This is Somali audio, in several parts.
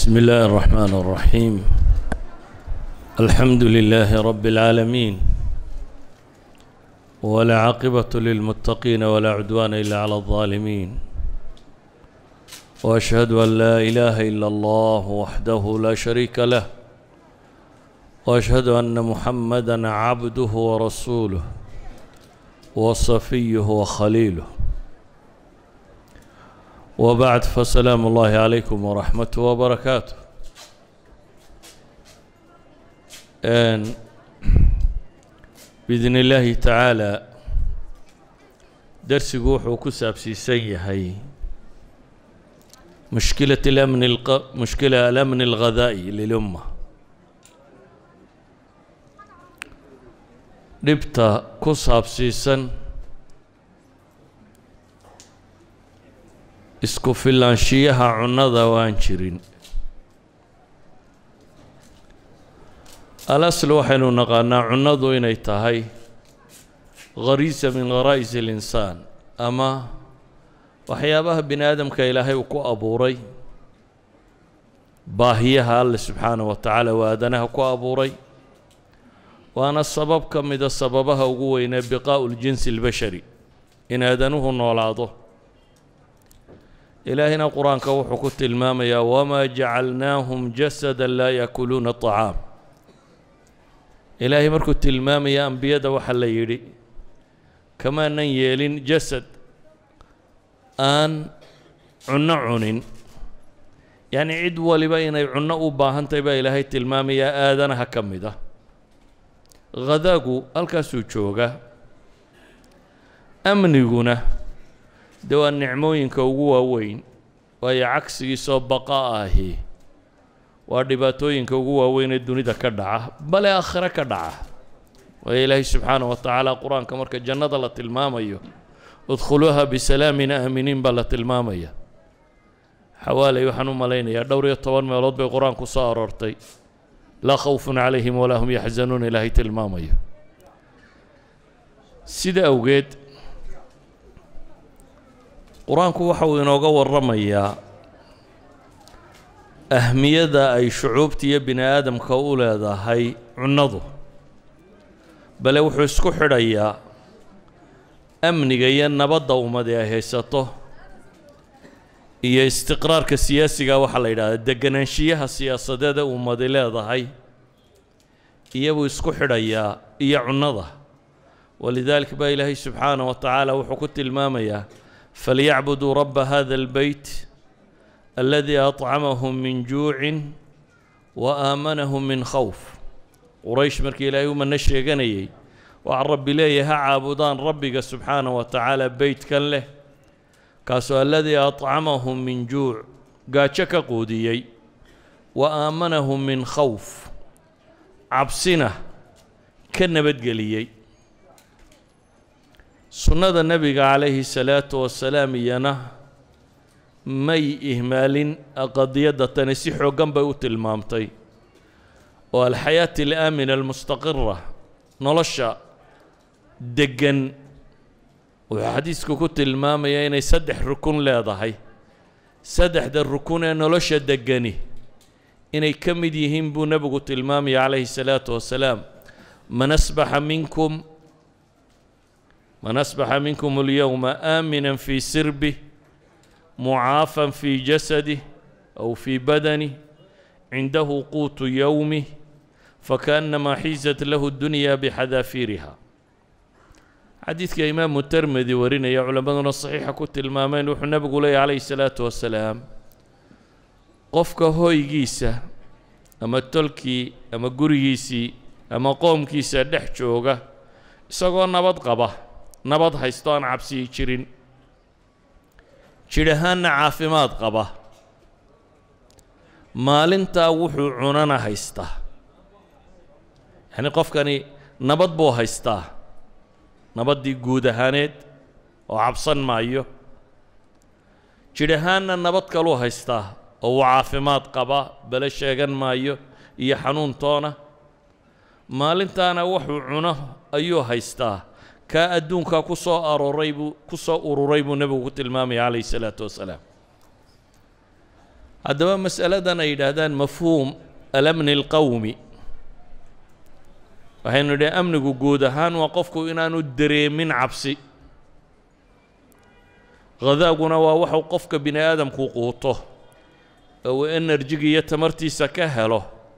بسم الله الرحمن الرحيم الحمد لله رب العالمين ولا عاقبة للمتقين ولا عدوان إلا على الظالمين وأشهد أن لا إله إلا الله وحده لا شريك له وأشهد أن محمدا عبده ورسوله وصفيه وخليله وبعد فسلام الله عليكم ورحمته وبركاته And بإذن الله تعالى درسigu wuxuu ku saabsiisan yahay مشكلة الأمن الق... مشكلة الأمن الغذائي للأمة dhibta ku saabsiisan isku filaanshiyaha cunnada waan jirin alasl waxaynu naqaanaa cunnadu inay tahay khariisa min kharaa'is alinsaan ama waxyaabaha bini aadamka ilaahay uu ku abuuray baahiyaha alle subxaanah wa tacaala waa aadanaha ku abuuray waana sabab ka mida sababaha ugu weynee biqaa'u ljinsi albashari in aadanuhu noolaado ilaahina qur-aanka wuxuu ku tilmaamayaa wamaa jacalnaahum jasada laa yaakuluuna طacaam ilaahay markuu tilmaamaya ambiyada waxaa la yidhi kamaanan yeelin jasad aan cunno cunin yacni cid waliba inay cunno u baahan tahay baa ilaahay tilmaamayaa aadanaha ka mid ah khadaagu halkaasuu jooga amniguna dee waa nicmooyinka ugu waaweyn waayo cagsigiisoo baqa ahi waa dhibaatooyinka ugu waaweyn ee dunida ka dhaca bale aakhire ka dhaca waayo ilaahay subxaanah wa tacaala qur-aanka marka jannada la tilmaamayo udkhuluuha bisalaamin aaminiin baa la tilmaamaya xawaaley waxaan u malaynayaa dhowr iyo toban meelood bay qur-aanku soo aroortay laa khawfun calayhim walaa hum yaxzanuun ilaahay tilmaamayo sida awgeed qur-aanku waxa uu inooga warramayaa ahmiyada ay shucuubta iyo bini aadamka u leedahay cunnadu bale wuxuu isku xidhayaa amniga iyo nabadda ummadi ay haysato iyo istiqraarka siyaasiga waxaa la yidhahdaa deganaanshiyaha siyaasadeed ee ummadi leedahay iyabuu isku xidhayaa iyo cunnada walidaalika baa ilaahay subxaanah wa tacaala wuxuu ku tilmaamayaa falyacbuduu rabba hada albeyt aladii acamahum min juucin wa aamanahum min khawf quraysh markii ilaahay u mano sheeganayay waxaa rabbi leeyahay ha caabudaan rabbiga subxaanah wa tacaala beytkan leh kaasoo aladii acamahum min juuc gaajo ka quudiyey wa aamanahum min khawf cabsina ka nabadgeliyey sunnada nebiga calayhi salaatu wasalaam iyana may ihmaalin qadiyadda tani si xooggan bay u tilmaamtay oo alxayaati alaamina almustaqira nolosha deggan wuxuu xadiisku ku tilmaamayaa inay saddex rukun leedahay saddexda rukun ee nolosha deggani inay ka mid yihiin buu nebigu tilmaamaya calayhi salaatu wasalaam man asbaxa minkum man asbaxa minkum alyowma aaminan fii sirbih mucaafan fii jasadih aw fii badanih cindahu quutu yowmih fakaannamaa xiisat lahu dunya bixadaafiiriha xadiidka imaamu termedi warinaya culammaduna saxiixa ku tilmaameen wuxuu nebigu leeyahy calayhi salaatu wasalaam qofka hoygiisa ama tolkii ama gurigiisii ama qoomkiisa dhex jooga isagoo nabad qaba nabad haysto aan cabsiyi jirin jidh ahaanna caafimaad qaba maalintaa wuxuu cunana haystaa yacni qofkani nabad buu haystaa nabaddii guud ahaaneed oo cabsan maayo jidh ahaanna nabad kaluu haystaa oo uu caafimaad qaba bale sheegan maayo iyo xanuuntoona maalintaana wuxuu cuno ayuu haystaa kaa adduunka ku soo arooray buu ku soo ururay buu nebigu ku tilmaamaya calayhi salaatu wasalaam haddaba mas'aladan ay yidhaahdaan mafhuum alamni alqawmi waxaynu nidhi amnigu guud ahaan waa qofku inaanu dareemin cabsi hadaaguna waa waxuu qofka bini aadamku quuto oo uu enerjiga iyo tamartiisa ka helo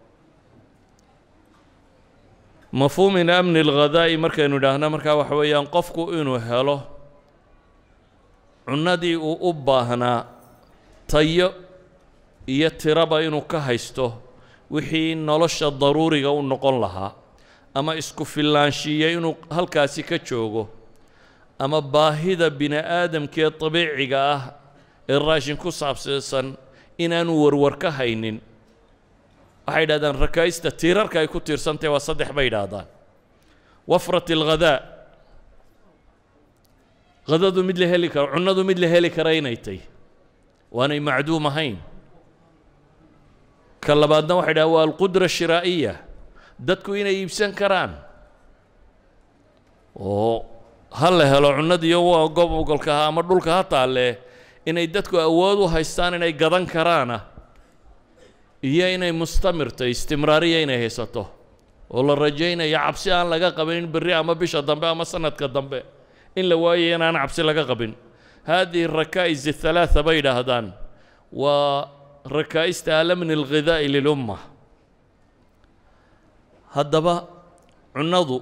mafhuumin amni alghadaa'i markaynu idhaahno markaa waxa weeyaan qofku inuu helo cunnadii uu u baahnaa tayo iyo tiraba inuu ka haysto wixii nolosha daruuriga u noqon lahaa ama isku fillaanshiiya inuu halkaasi ka joogo ama baahida bini aadamkee dabiiciga ah ee raashin ku saabsiisan inaanu warwar ka haynin waxay yidhahdaan rakaa'ista tiirarka ay ku tiirsantahy waa saddex bay yidhaahdaan wafrat alghadaa hadadu mid la heli karo cunnadu mid la heli kara inay tay waanay macduum ahayn ka labaadna waxay dhahaan waa alqudra shiraa'iya dadku inay iibsan karaan oo ha la helo cunnadiiyo waa gobolka ha ama dhulka ha taalle inay dadku awood u haystaan inay gadan karaana iyo inay mustamirtay istimraariya inay haysato oo la rajaynayo cabsi aan laga qabin in berri ama bisha dambe ama sanadka dambe in la waayayo inaan cabsi laga qabin haadihi rakaa'is athalaatha bay yidhaahdaan waa rakaa'ista alamni alghidaa'i lilumma haddaba cunnadu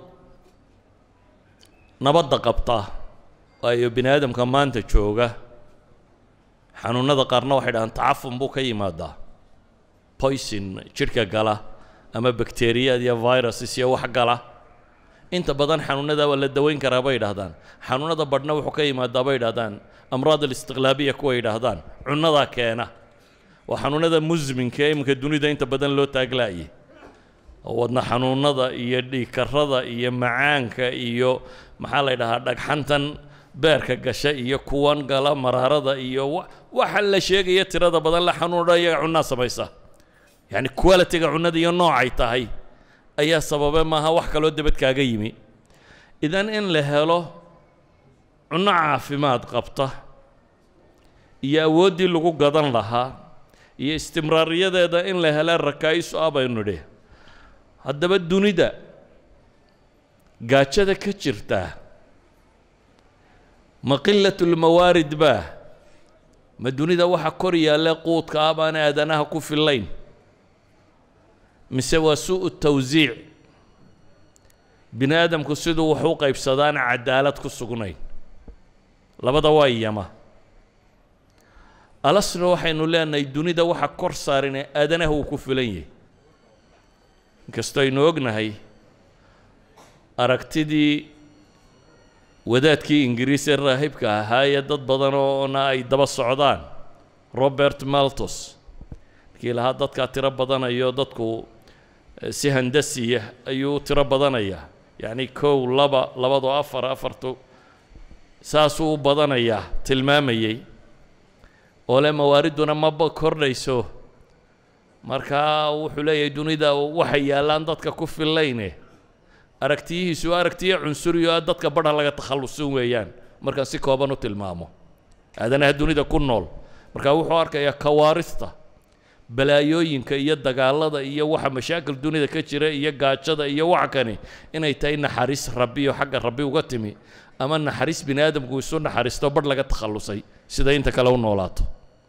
nabadda qabta waayo bini aadamka maanta jooga xanuunnada qaarna waxay dhahaan tacafun buu ka yimaadaa boyson jidhka gala ama bakteriyad iyo viruses iyo wax gala inta badan xanuunnada waa la daweyn karaa bay yidhahdaan xanuunnada badhna wuxuu ka yimaadaa bay yidhahdaan amraad alistiqlaabiya kuwa yidhaahdaan cunnadaa keena waa xanuunnada musminka ee iminka dunida inta badan loo taaglaayay oo wadna xanuunnada iyo dhiigkarrada iyo macaanka iyo maxaa la ydhahaa dhagxantan beerka gasha iyo kuwan gala maraarada iyo waxa la sheegaya tirada badan la xanuuna iyaga cunnaa samaysa yacni qualitiga cunnada iyo noocay tahay ayaa sababe maaha wax kaloo debad kaaga yimi idan in la helo cunno caafimaad qabta iyo awooddii lagu gadan lahaa iyo istimraariyadeeda in la hela rakaa'isu ah baynu nidhi haddaba dunida gaajada ka jirtaa ma qilatulmawaarid baa ma dunida waxa kor yaalla quudka ah baan aadanaha ku fillayn mise waa su'u tawsiic bini aadamku siduu wax u qaybsadaan cadaalad ku sugnayn labada waa iyama alasna waxaynu leenahay dunida waxa kor saaran ee aadanaha uu ku filan yahay inkastoo aynu ognahay aragtidii wadaadkii ingiriis ee raahibka ahaa ee dad badan oona ay daba socdaan robert maltos markii lahaa dadkaa tiro badanayo dadku si handasiya ayuu tiro badanayaa yacni kow laba labadoo afar afartu saasuu u badanayaa tilmaamayey oo le mawaariduna maba kordhayso markaa wuxuu leeyahay dunida waxay yaallaan dadka ku fillayne aragtiyihiisu aragtiyo cunsuriyo ah dadka badha laga takhallusin weeyaan markaan si kooban u tilmaamo aadanaha dunida ku nool markaa wuxuu arkayaa kawaarista balaayooyinka iyo dagaalada iyo waxa mashaakil dunida ka jira iyo gaajada iyo waxa kani inay tahay naxariis rabbiyo xagga rabbi uga timi ama naxariis bini aadamku isu naxariisto badh laga takhallusay sida inta kale u noolaato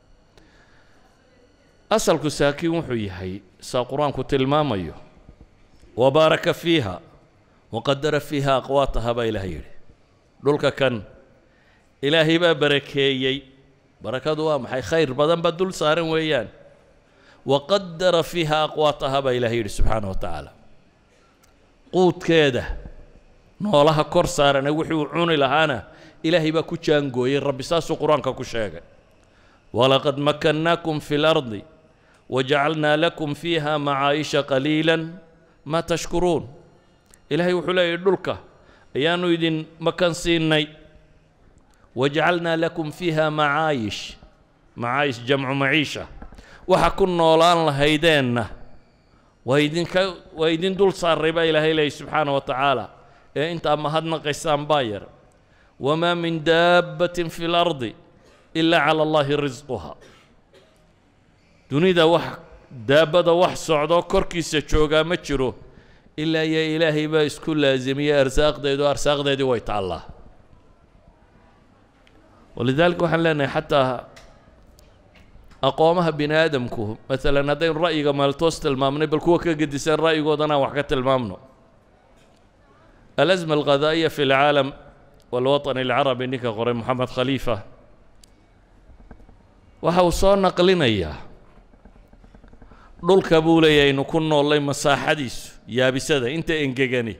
asalku saakiin wuxuu yahay saa qur-aanku tilmaamayo wabaaraka fiiha waqadara fiiha aqwaataha baa ilahay yidhi dhulka kan ilaahay baa barakeeyey barakadu waa maxay khayr badan baa dul saaran weeyaan waqadara fiiha aqwaataha baa ilahay yidhi subxaana wa tacaala quudkeeda noolaha kor saarane wuxuu cuni lahaana ilaahay baa ku jaangooyey rabbi saasuu qur-aanka ku sheegay walaqad makannaakum fi lardi wajacalnaa lakum fiiha macaayisha qaliila maa tashkuruun ilaahay wuxuu leeyahy dhulka ayaanu idin makan siinay wajacalnaa lakum fiiha macaayish macaayish jamcu maciisha waxa ku noolaan lahaydeenna waa idinka waa idin dul saaray baa ilaahay leeyay subxaana wa tacaala ee intaa mahadnaqaysaan baa yar wamaa min daabbatin fi lardi ilaa cala allahi risquha dunida wax daabada wax socdo korkiisa joogaa ma jiro ilaa iyo ilaahay baa isku laasimiyey arsaaqdeedu arsaaqdeedii way taallaa walidaalika waxaan leenahay xataa aqoomaha bini aadamku maalan haddaynu ra'yiga maaltoos tilmaamnay bal kuwa ka gedisan ra'yigoodana aan wax ka tilmaamno alasma alqadaa'iya fi lcaalam walwaطani alcarabi ninka qoray moxamed khaliifa waxa uu soo naqlinayaa dhulka buu leeyahay aynu ku noollay masaaxadiisu yaabisada inta engegani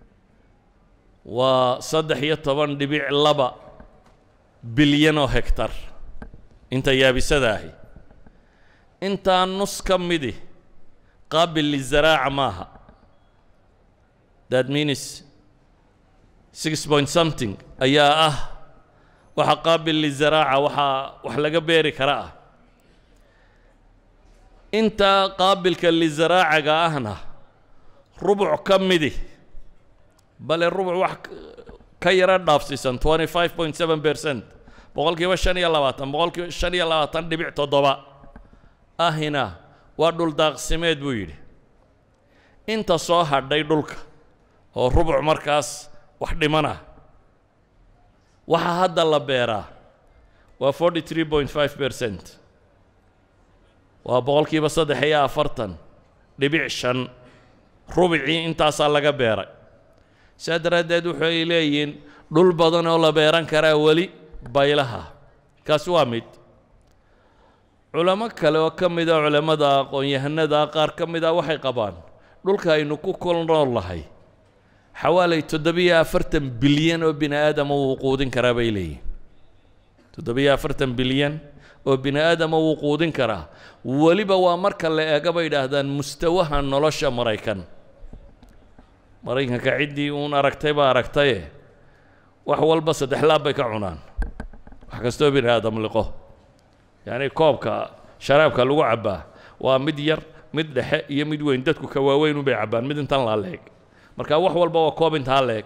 waa saddex iyo toban dhibic laba bilyan oo hegtar inta yaabisada ahi intaa nus ka midi qaabil lizaraaca maaha that means six point something ayaa ah waxa qaabil lizaraaca waxaa wax laga beeri kara ah intaa qaabilka lizaraacaga ahna rubuc ka midi bale rubuc wax ka yaro dhaafsiisan twenty five point seven percent boqolkiiba shan iyo labaatan boqolkiiba shan iyo labaatan dhibic toddoba ahina waa dhul daaqsimeed buu yidhi inta soo hadhay dhulka oo rubuc markaas wax dhimana waxaa hadda la beeraa waa forty three point five percent waa boqolkiiba saddex iyo afartan dhibic shan rubicii intaasaa laga beeray saa daraaddeed waxay leeyihiin dhul badan oo la beeran karaa weli baylaha kaasi waa mid culamo kale oo ka mid a culammada aqoon-yahanada qaar ka mid a waxay qabaan dhulka aynu ku kol nool lahay xawaalay toddobiyo afartan bilyan oo bini aadama wuu quudin karaa bay leeyihin toddobiyo afartan bilyan oo bini aadama wuu quudin karaa weliba waa marka la eega bay idhaahdaan mustawaha nolosha maraykan maraykanka ciddii uun aragtay baa aragtaye wax walba saddex laab bay ka cunaan wax kastoo bini aadam liqo yacni koobka sharaabka lagu cabbaa waa mid yar mid dhexe iyo mid weyn dadku ka waaweyn unbay cabbaan mid intan laa leeg marka wax walba waa koob intaa leeg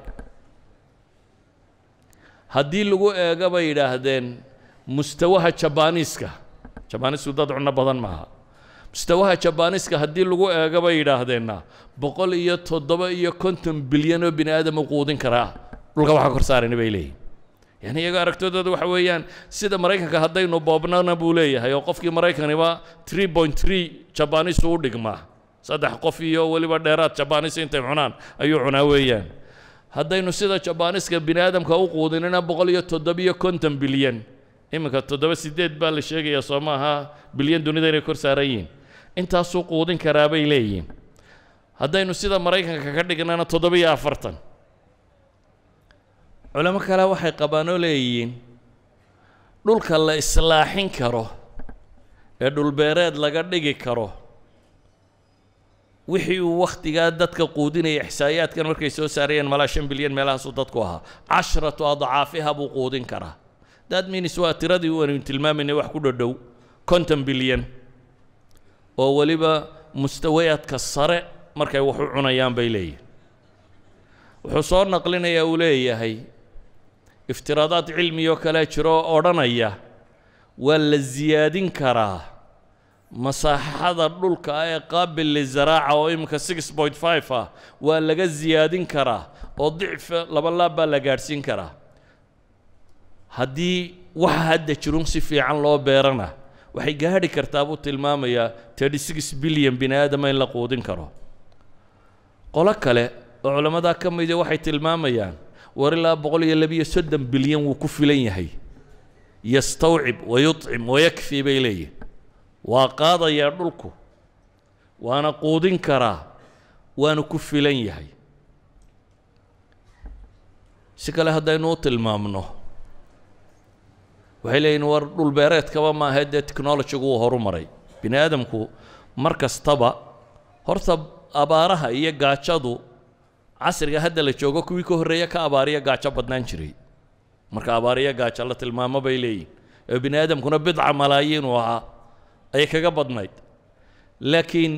haddii lagu eego bay yidhaahdeen mustawaha jabaniiska jabaniisku dad cunno badan maaha mustawaha jabaniiska haddii lagu eego bay yidhaahdeenna boqol iyo toddoba iyo konton bilyan oo bini aadam u quudin karaa dhulka waxa kor saarayna bay leeyihin yani iyago aragtidooda waxa weeyaan sida maraykanka haddaynu boobnana buu leeyahay oo qofkii maraykaniba tree point tree jabaniisu u dhigmaa saddex qof iyo weliba dheeraad jabaniis intay cunaan ayuu cunaa weeyaan haddaynu sida jabaniiska bini aadamka u quudinina boqol iyo toddobiyo konton bilyan iminka toddoba sideed baa la sheegayaa soo maaha bilyan dunida inay kor saaran yihiin intaasuu quudin karaa bay leeyihiin haddaynu sida maraykanka ka dhignana toddobiyo afartan culamo kale waxay qabaan oo leeyihiin dhulka la islaaxin karo ee dhulbeereed laga dhigi karo wixii uu wakhtigaa dadka quudinaya ixsaayaadkan markay soo saarayeen malaa shan bilyan meelahaasuu dadku ahaa cashratu adcaafiha buu quudin karaa that means waa tiradii waynu tilmaamaynay wax ku dhodhow konton bilyan oo weliba mustawayaadka sare markay wax u cunayaan bay leeyihin wuxuu soo naqlinayaa uu leeyahay iftiraadaad cilmiyoo kale jiro oo odhanaya waa la siyaadin karaa masaaxada dhulka ee qaabil lizaraaca oo iminka six point five ah waa laga siyaadin karaa oo dicfa laba laab baa la gaadhsiin karaa haddii waxa hadda jirun si fiican loo beerana waxay gaadhi kartaa buu tilmaamayaa thirty six bilyan bini aadama in la quudin karo qolo kale oo culammadaa ka mida waxay tilmaamayaan war ilaa boqol iyo labiyo soddon bilyan wuu ku filan yahay yastawcib wayuطcim wayakfi bay leeyihin waa qaadayaa dhulku waana quudin karaa waana ku filan yahay si kale haddaynu u tilmaamno waxay leeyihin war dhulbeereedkaba maaha dee technologigu uu horu maray bini aadamku mar kastaba horta abaaraha iyo gaajadu casriga hadda la joogo kuwii ka horreeya ka abaariya gaajo badnaan jiray marka abaariya gaajo la tilmaamo bay leeyihin ee bini aadamkuna bidca malaayiin uu ahaa ayay kaga badnayd laakiin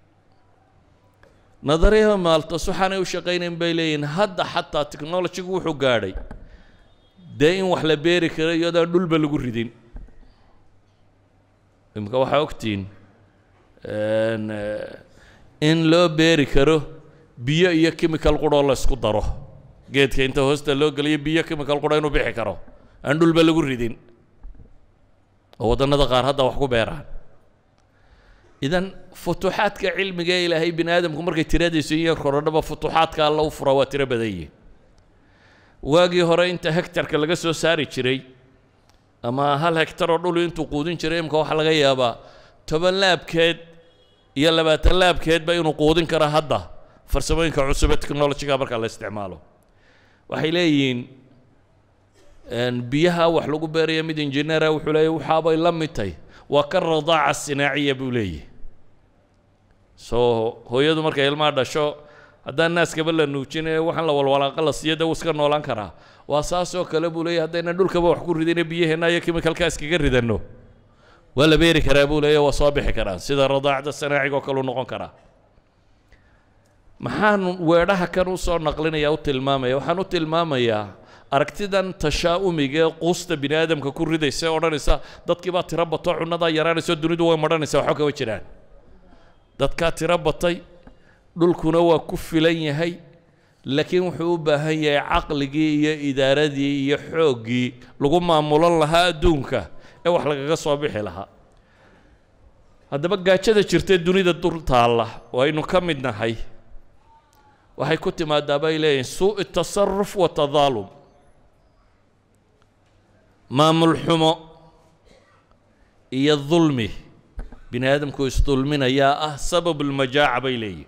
nadariyaha maaltos waxaanay u shaqaynayn bay leeyihin hadda xataa technologigu wuxuu gaadhay dee in wax la beeri karo iyadaan dhulba lagu ridin imika waxaa ogtihiin in loo beeri karo biyo iyo chemical quroo la isku daro geedka inta hoosta loo geliyo biyo chemical qura inuu bixi karo aan dhulba lagu ridin oo waddannada qaar hadda wax ku beeraan idan futuuxaadka cilmiga ee ilaahay bini aadamku markay tiradiisu iyo korodhaba futuuxaadka alla u fura waa tiro badan yihin waagii hore inta hectarka laga soo saari jiray ama hal hectar oo dhulu intuu quudin jiray imka waxaa laga yaabaa toban laabkeed iyo labaatan laabkeedba inuu quudin karo hadda farsamooyinka cusub ee technologiga marka la isticmaalo waxay leeyihiin biyaha wax lagu beeraya mid injineera wuxuu leeyahy waxaabay la mid tahay waa ka radaaca sinaaciya buu leeyahy soo hooyadu markay ilmaha dhasho haddaan naaskaba la nuujinayo waxaan la walwalaaqa la siiyo dee wuu iska noolaan karaa waa saasoo kale buu leeyahy haddayna dhulkaba wax ku ridine biyaheenna iyo chemicalka iskaga ridanno waa la beeri karaa buu leeyahy waa soo bixi karaan sida radaacda sanaaciga oo kale u noqon karaa maxaan weedhaha kan u soo naqlinaya u tilmaamaya waxaan u tilmaamayaa aragtidan tashaa'umiga ee quusta bini aadamka ku ridaysa ee odhanaysa dadkii baa tiro bato cunnadaa yaraanayso dunidu way madhanaysa waxba kama jiraan dadkaa tiro batay dhulkuna waa ku filan yahay laakiin wuxuu u baahan yahay caqligii iyo idaaradii iyo xooggii lagu maamulan lahaa adduunka ee wax lagaga soo bixi lahaa haddaba gaajada jirtee dunida dul taalla oo aynu ka mid nahay waxay ku timaadaa bay leeyihin suu'i tasaruf wa tadaalum maamul xumo iyo dulmi bini aadamku isdulminayaa ah sabab ulmajaaca bay leeyihin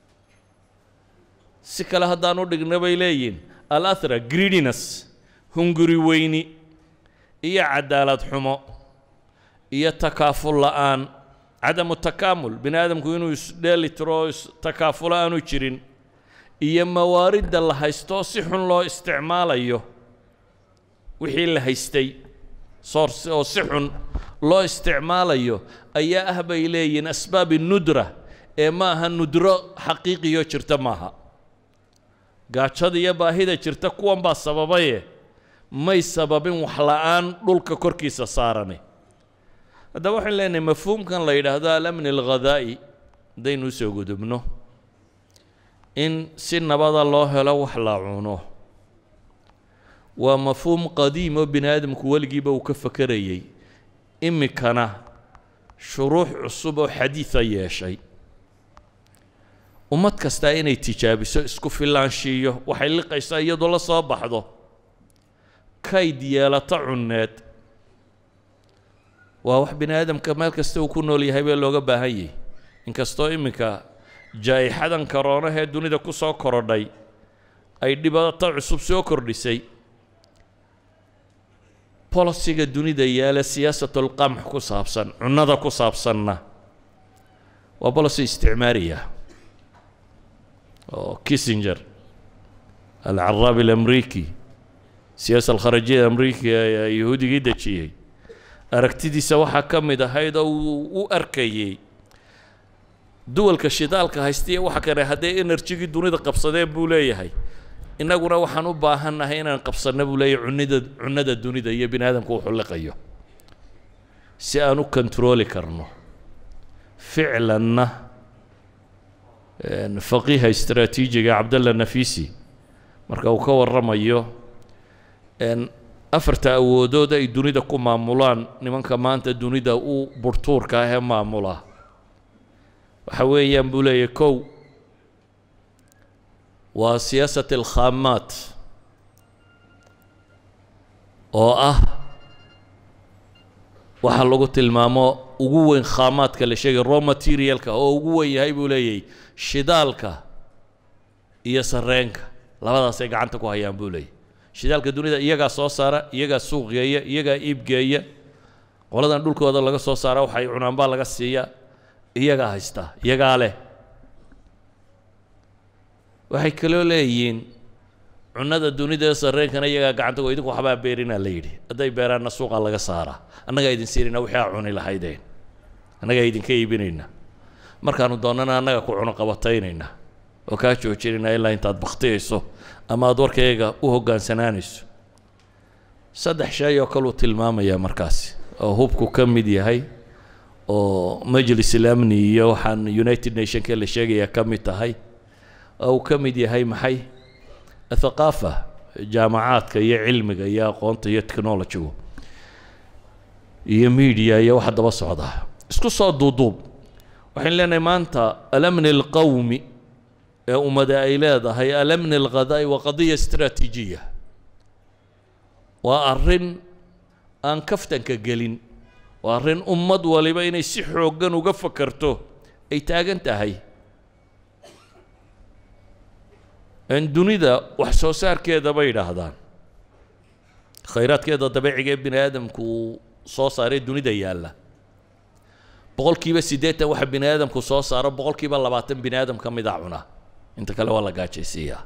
si kale haddaan u dhigna bay leeyihin alathra greediness hunguri weyni iyo cadaalad xumo iyo takaaful la'aan cadamu takaamul bini aadamku inuu isdheeli tiro oo istakaafulo aanu jirin iyo mawaaridda la haysto si xun loo isticmaalayo wixii la haystay soors oo si xun loo isticmaalayo ayaa ah bay leeyihiin asbaabi nudra ee ma aha nudro xaqiiqiyo jirta maaha gaajada iyo baahida jirta kuwan baa sababaye may sababin wax la'aan dhulka korkiisa saarane haddaba waxaan leenahay mafhuumkan la yidhaahdo alamni alghadaa'i haddaynu usoo gudubno in si nabada loo helo wax la cuno waa mafhuum qadiim oo bini aadamku weligiiba uu ka fakerayey imikana shuruux cusub oo xadiida yeeshay ummad kastaa inay tijaabiso isku filaanshiiyo waxay liqaysaa iyadoo la soo baxdo kayd yeelato cunneed waa wax bini aadamka meel kasta uu ku nool yahay bee looga baahan yahay inkastoo iminka jaa-ixadan karoonahee dunida ku soo korodhay ay dhibaato cusub soo kordhisay bolosiga dunida yaala siyaasatlqamx ku saabsan cunnada ku saabsanna waa bolosi isticmaariya oo kissinger alcaraabi alamriiki siyaasa alkharajiyada amriikiga ee yahuudigii dejiyey aragtidiisa waxaa ka mid ahayd oo uu u arkayey duwalka shidaalka haystiya waxa kane hadday enerjigii dunida qabsadeen buu leeyahay innaguna waxaan u baahannahay inaan qabsanno buu leeyahay cunida cunnada dunida iyo bini aadamku wuxuu liqayo si aan u kontarooli karno ficlanna faqiiha istraatiijiga cabdalla nafisi marka uu ka warramayo afarta awoodood ay dunida ku maamulaan nimanka maanta dunida u burtuurka ah ee maamula waxa weeyaan buu leeyahy kow waa siyaasat alkhaamaat oo ah waxa lagu tilmaamo ugu weyn khaamaadka la sheegay raw materialka oo ugu weyn yahay buu leeyahy shidaalka iyo sareenka labadaasay gacanta ku hayaan buu leeyahy shidaalka dunida iyagaa soo saara iyagaa suuqgeeya iyagaa iibgeeya qoladan dhulkooda laga soo saara waxay cunaan baa laga siiya iyagaa haystaa iyagaa leh waxay kaloo leeyihiin cunnada dunida ee sarreenkana iyagaa gacanta go idinku waxbaa beerinaa la yidhi hadday beeraanna suuqaa laga saaraa annagaa idin siinayna wixii aa cuni lahaydeen annagaa idinka iibinayna markaanu doonnana annaga ku cuno qabataynaynaa oo kaa joojinaynaa ilaa intaad baktiyayso ama aada warkayga u hoggaansanaanayso saddex shay oo kaluu tilmaamayaa markaasi oo hubku ka mid yahay oo majlis ilamni iyo waxaan united nationka la sheegaya ka mid tahay oo uu ka mid yahay maxay athaqaafa jaamacaadka iyo cilmiga iyo aqoonta iyo technologygu iyo media iyo waxa daba socda isku soo duuduub waxaynu leenahay maanta alamni alqawmi ee ummada ay leedahay alamni alghadaa'i waa qadiya istraatiijiya waa arrin aan kaftanka gelin waa arrin ummad waliba inay si xooggan uga fakerto ay taagan tahay n dunida wax soo saarkeeda bay yidhaahdaan khayraadkeeda dabiiciga ee bini aadamku uu soo saaray dunida yaalla boqol kiiba siddeetan waxa bini aadamku soo saaro boqol kiiba labaatan bini aadam ka mida cuna inta kale waa la gaajaysiiyaa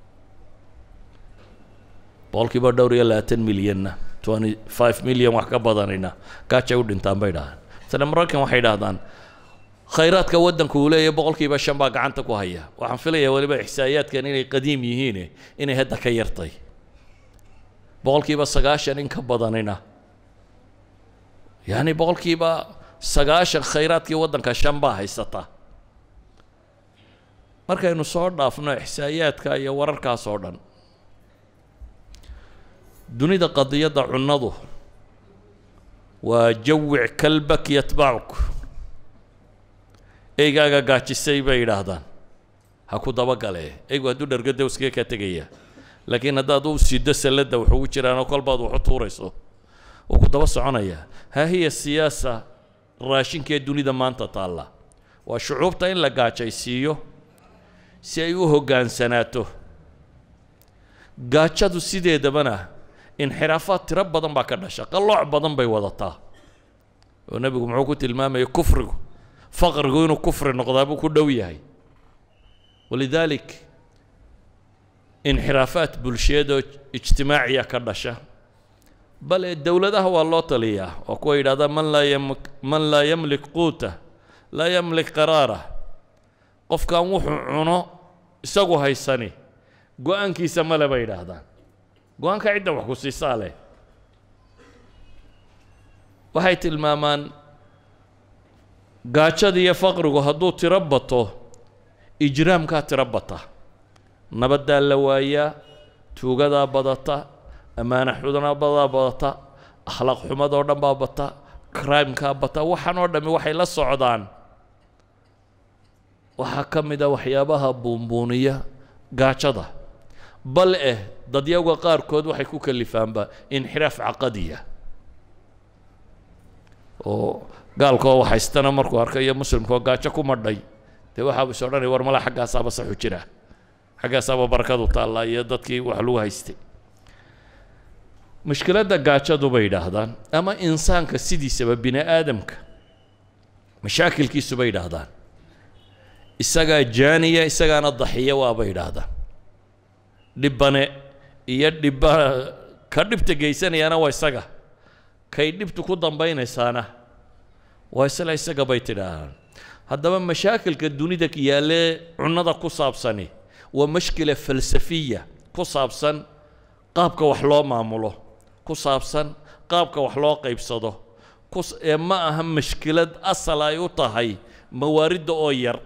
boqol kiiba dhowr iyo labaatan milyanna twenty five milyan wax ka badanina gaajay u dhintaan bay dhahaan masale maraykan waxay dhahdaan khayraadka waddanku uu leeyahay boqol kiiba shan baa gacanta ku haya waxaan filayaa weliba ixsaa'iyaadkan inay qadiim yihiine inay hadda ka yartay boqol kiiba sagaashan in ka badanina yacni boqol kiiba sagaashan khayraadkii waddanka shan baa haysata markaynu soo dhaafno ixsaa'iyaadka iyo wararkaas oo dhan dunida qadiyadda cunnadu waa jawic kalbak yatbacuk eygaaga gaajisay bay yidhaahdaan ha ku dabagalee eygu hadduu dhargada iskaga kaa tegaya laakiin haddaad u sido salladda wax ugu jiraanoo kolbaad wax u tuurayso wuu ku daba soconayaa haa hiya siyaasa raashinkee dunida maanta taalla waa shucuubta in la gaajaysiiyo si ay u hoggaansanaato gaajadu sideedabana inxiraafaad tiro badan baa ka dhasha qallooc badan bay wadataa oo nebigu muxuu ku tilmaamayay kufrigu faqrigu inuu kufri noqdaa buu ku dhow yahay walidaalik inxiraafaad bulsheed oo ijtimaaciya ka dhasha bale dowladaha waa loo taliyaa oo kuwa yidhahdaa man laa yam man laa yamlik quuta laa yamlik qaraara qofkan wuxuu cuno isagu haysani go-aankiisa male bay yidhaahdaan go-aanka cidda wax ku siisaa leh waxay tilmaamaan gaajada iyo faqrigu hadduu tiro bato ijraamkaa tiro bata nabaddaa la waayaa tuugadaa badata ammaana xudnabadaa badata akhlaaq xumadoo dhan baa bata crimekaa bata waxaan oo dhammi waxay la socdaan waxaa ka mid a waxyaabaha buunbuuniya gaajada bal eh dadyawga qaarkood waxay ku kalifaanba inxiraaf caqadiya oo gaalkoo waxhaystana markuu arkayo muslimkaoo gaajo ku madhay dee waxaaba is odhanaya war mala xaggaasaaba saxu jira xaggaasaaba barakadu taallaa iyo dadkii wax lagu haystay mushkiladda gaajadu bay yidhaahdaan ama insaanka sidiisaba bini aadamka mashaakilkiisu bay yidhaahdaan isagaa jaaniya isagaana daxiya waabay yidhaahdaan dhibbane iyo dhibba ka dhibta geysanayaana waa isaga kay dhibtu ku dambaynaysaana waa isla isaga bay tidhaahaan haddaba mashaakilka dunida yaallee cunnada ku saabsani waa mashkila falsafiya ku saabsan qaabka wax loo maamulo ku saabsan qaabka wax loo qaybsado ee ma aha mashkilad asal ay u tahay mawaaridda oo yar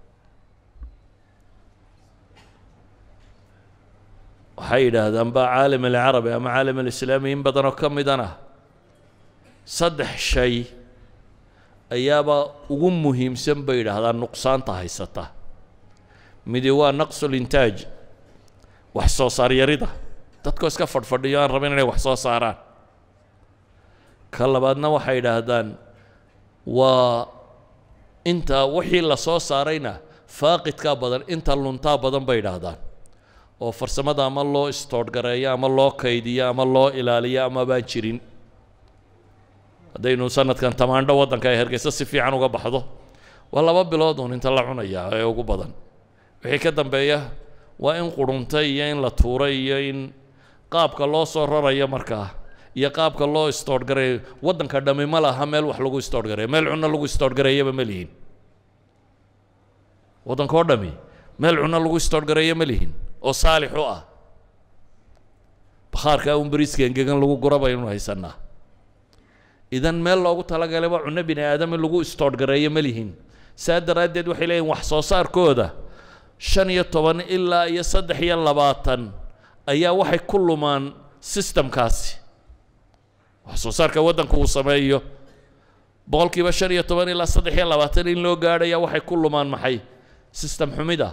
waxay yidhaahdaan baa caalam alcarabi ama caalam alislaami in badanoo ka midana saddex shay ayaaba ugu muhiimsan bay yidhaahdaan nuqsaanta haysata midi waa naqsulintaaj wax soo saar yarida dadkoo iska fadhfadhiyo aan rabin inay wax soo saaraan ka labaadna waxay yidhaahdaan waa inta wixii la soo saarayna faaqidkaa badan inta luntaa badan bay yidhaahdaan oo farsamada ama loo istoodhgareeyo ama loo kaydiyo ama loo ilaaliyo ama baan jirin haddaynu sanadkan tamaandho waddanka ay hargeysa si fiican uga baxdo waa laba bilood uun inta la cunayaa ee ugu badan wixii ka dambeeya waa in quruntay iyo in la tuuray iyo in qaabka loo soo rarayo markaa iyo qaabka loo istoodhgareeyo waddanka dhammi ma laha meel wax lagu istoodhgareeyo meel cunno lagu istoodhgareeyaba ma lihin waddanka oo dhammi meel cunno lagu istoodhgareeyo ma lihin oo saalix u ah bakhaarka un beriiska engegan lagu gura baynu haysanaa idan meel loogu talagalaba cunno bini aadam in lagu istoodhgareeyo ma lihin saa daraaddeed waxay leeyihin wax soo saarkooda shan iyo toban ilaa iyo saddex iyo labaatan ayaa waxay ku lumaan sistamkaasi wax soo saarka waddanku uu sameeyo boqolkiiba shan iyo toban ilaa saddex iyo labaatan in loo gaadhaya waxay ku lumaan maxay sistem xumida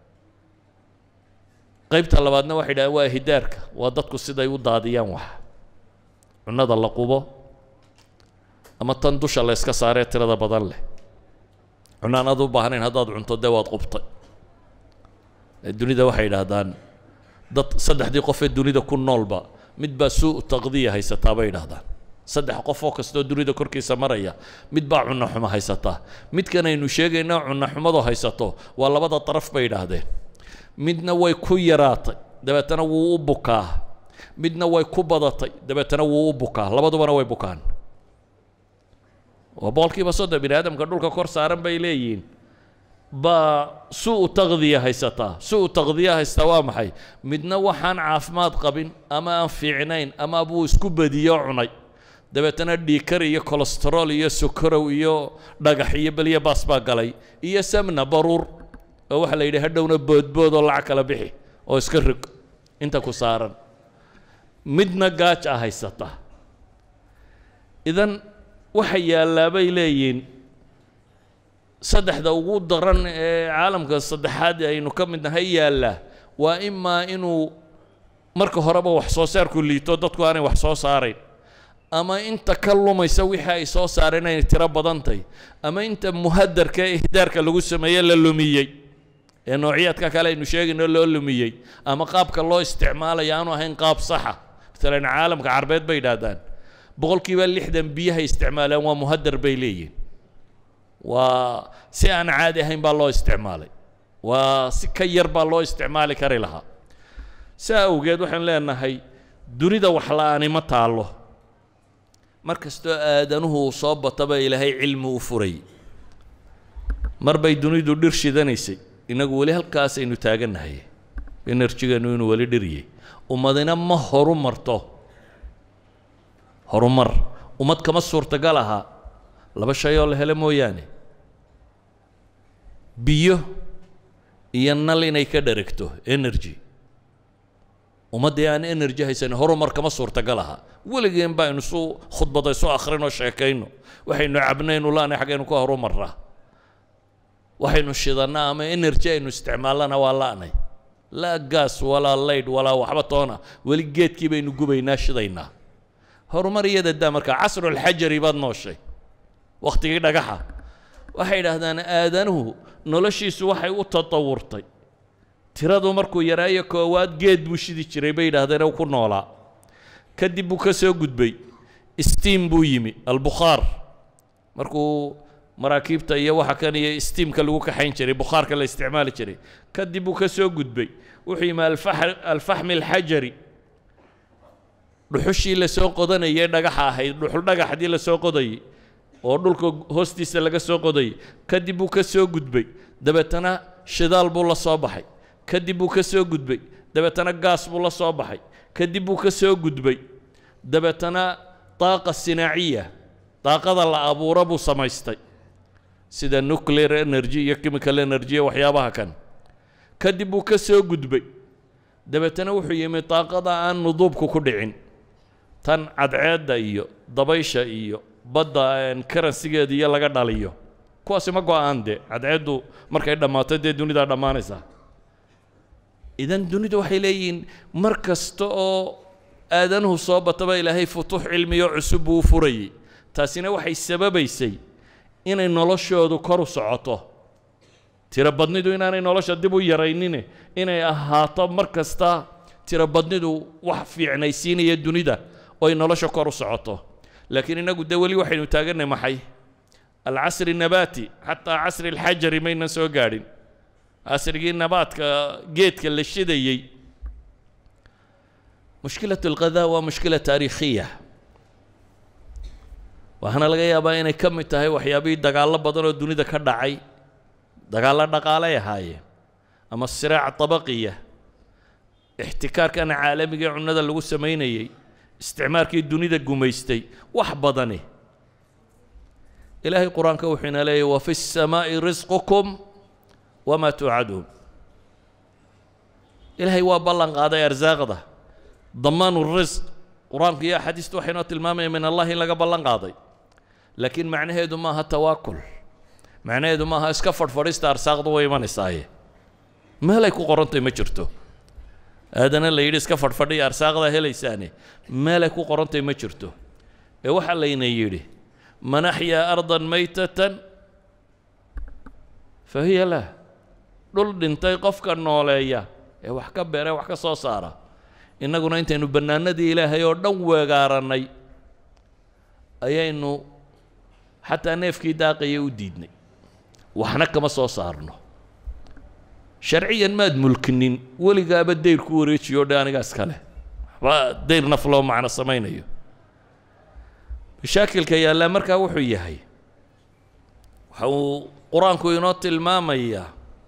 qaybta labaadna waxay dhahdeen waa hidaarka waa dadku siday u daadiyaan wax cunnada la qubo ama tan dusha la yska saaree tirada badan leh cunaan aad u baahnayn haddaad cunto dee waad qubtay dunida waxay idhaahdaan dad saddexdii qof ee dunida ku noolba mid baa suu taqdiya haysataa bay idhahdaan saddex qof oo kastoo dunida korkiisa maraya mid baa cunno xumo haysataa midkan aynu sheegayna cunno xumadu haysato waa labada daraf bay idhaahdeen midna way ku yaraatay dabeetana wuu u bukaa midna way ku badatay dabeetana wuu u bukaa labadubana way bukaan waa boqolkiiba soddon bini aadamka dhulka kor saaran bay leeyihiin baa su-u taqdiya haysataa su-u taqdiya haystaa waa maxay midna waxaan caafimaad qabin ama aan fiicnayn ama buu isku badiyo cunay dabeetana dhiikar iyo colestarol iyo sokorow iyo dhagax iyo beliya baas baa galay iyo samna baruur oo waxaa la yidhi hadhowna boodbood oo lacag kala bixi oo iska rig inta ku saaran midna gaaj a haysata idan waxa yaallaa bay leeyihiin saddexda ugu daran ee caalamka saddexaad aynu ka mid nahay yaallaa waa imaa inuu marka horeba wax soo saarku liito dadku aanay wax soo saarayn ama inta ka lumaysa wixii ay soo saareen inay tiro badantay ama inta muhadarka ee ihdaarka lagu sameeye la lumiyey ee noocyaadka kale aynu sheegayno loo lumiyey ama qaabka loo isticmaalayo aanu ahayn qaab saxa maalan caalamka carbeed bay idhaahdaan boqolkiiba lixdan biyahay isticmaaleen waa muhadar bay leeyihin waa si aan caadi ahayn baa loo isticmaalay waa si ka yar baa loo isticmaali kari lahaa saa awgeed waxaan leenahay dunida wax la-aani ma taallo mar kastoo aadanuhu uu soo bataba ilaahay cilmi u furay mar bay dunidu dhir shidanaysay innagu weli halkaasaynu taagannahay enerjigeenu inuu weli dhiriyey ummadina ma horu marto horumar ummad kama suurtagal ahaa laba shay oo la helo mooyaane biyo iyo nal inay ka dheregto energy ummaddii aan energy haysanin horumar kama suurtagal ahaa weligeen baa aynu isu khudbada isu akhrino sheekayno waxaynu cabnaynu laanay xaggaynu ka horumarraa waxaynu shidannaa ama energy aynu isticmaalana waa la'nay laa gaas walaa laydh walaa waxba toona weli geedkii baynu gubaynaa shidaynaa horumar iyada daa markaa casrulxajari baad nooshay wakhtigii dhagaxa waxay idhaahdaan aadanuhu noloshiisu waxay u tatawurtay tiradu markuu yaraayo koowaad geed buu shidi jiray bay yidhahdeen ku noolaa kadib buu ka soo gudbay steam buu yimi albukhaar markuu maraakiibta iyo waxa kan iyo steamka lagu kaxayn jiray bukhaarka la isticmaali jiray kadib buu ka soo gudbay wuxuu yimi alfaxmi alxajari dhuxushii lasoo qodanayay dhagaxa ahayd dhuxul dhagaxdii lasoo qodayay oo dhulka hoostiisa laga soo qodayay kadib buu ka soo gudbay dabeetana shidaal buu la soo baxay kadib buu ka soo gudbay dabeetana gaas buu la soo baxay kadib buu ka soo gudbay dabeetana daaqa sinaaciya daaqada la abuuro buu samaystay sida nuclear energy iyo chemical energy iyo waxyaabaha kan kadib buu ka soo gudbay dabeetana wuxuu yimi daaqada aan nuduubku ku dhicin tan cadceedda iyo dabaysha iyo badda karansigeeda iyo laga dhaliyo kuwaasi ma go-aan dee cadceeddu markay dhammaato dee dunidaa dhammaanaysaa idan dunidu waxay leeyihiin mar kasta oo aadanuhu soo bataba ilaahay futuux cilmiyo cusub buu u furayay taasina waxay sababaysay inay noloshoodu kor u socoto tiro badnidu inaanay nolosha dib u yaraynine inay ahaato mar kasta tiro badnidu wax fiicnaysiinaya dunida oo ay nolosha kor u socoto laakiin innagu dee weli waxaynu taaganay maxay alcasri nabaati xataa casri alxajari maynan soo gaadhin casrigii nabaadka geedka la shidayey mushkilat alqadaa waa mushkila taariikhiya waxaana laga yaabaa inay ka mid tahay waxyaabihii dagaallo badan oo dunida ka dhacay dagaallo dhaqaalay ahaayeen ama siraac tabaqiya ixtikaarkan caalamiga ee cunnada lagu samaynayey isticmaalkii dunida gumaystay wax badani ilaahay qur-aanka wuxuu ina leeyahy wa fi الsamaaءi risqukum wama tuucaduun ilaahay waa ballan qaaday arsaaqda damaan risq qur-aanku iyo axaadiistu waxay noo tilmaamaya min allah in laga ballan qaaday laakiin macnaheedu maaha tawaakul macnaheedu maaha iska fadhfadhista arsaaqdu way imanaysaaye meelay ku qorantay ma jirto aadana la yidhi iska fadhfadhiya arsaaqdaa helaysaane meelay ku qorantay ma jirto ee waxaa layna yidhi man axyaa ardan maytatan fa hiya lah dhul dhintay qofka nooleeya ee wax ka beera wax ka soo saara innaguna intaynu bannaanadii ilaahay oo dhan weegaarannay ayaynu xataa neefkii daaqaya u diidnay waxna kama soo saarno sharciyan maad mulkinin weligaaba dayr ku wareejiyo o dhe anigaas kale waxba dayr naf loo macno samaynayo mashaakilka yaallaa markaa wuxuu yahay waxa uu qur-aanku inoo tilmaamayaa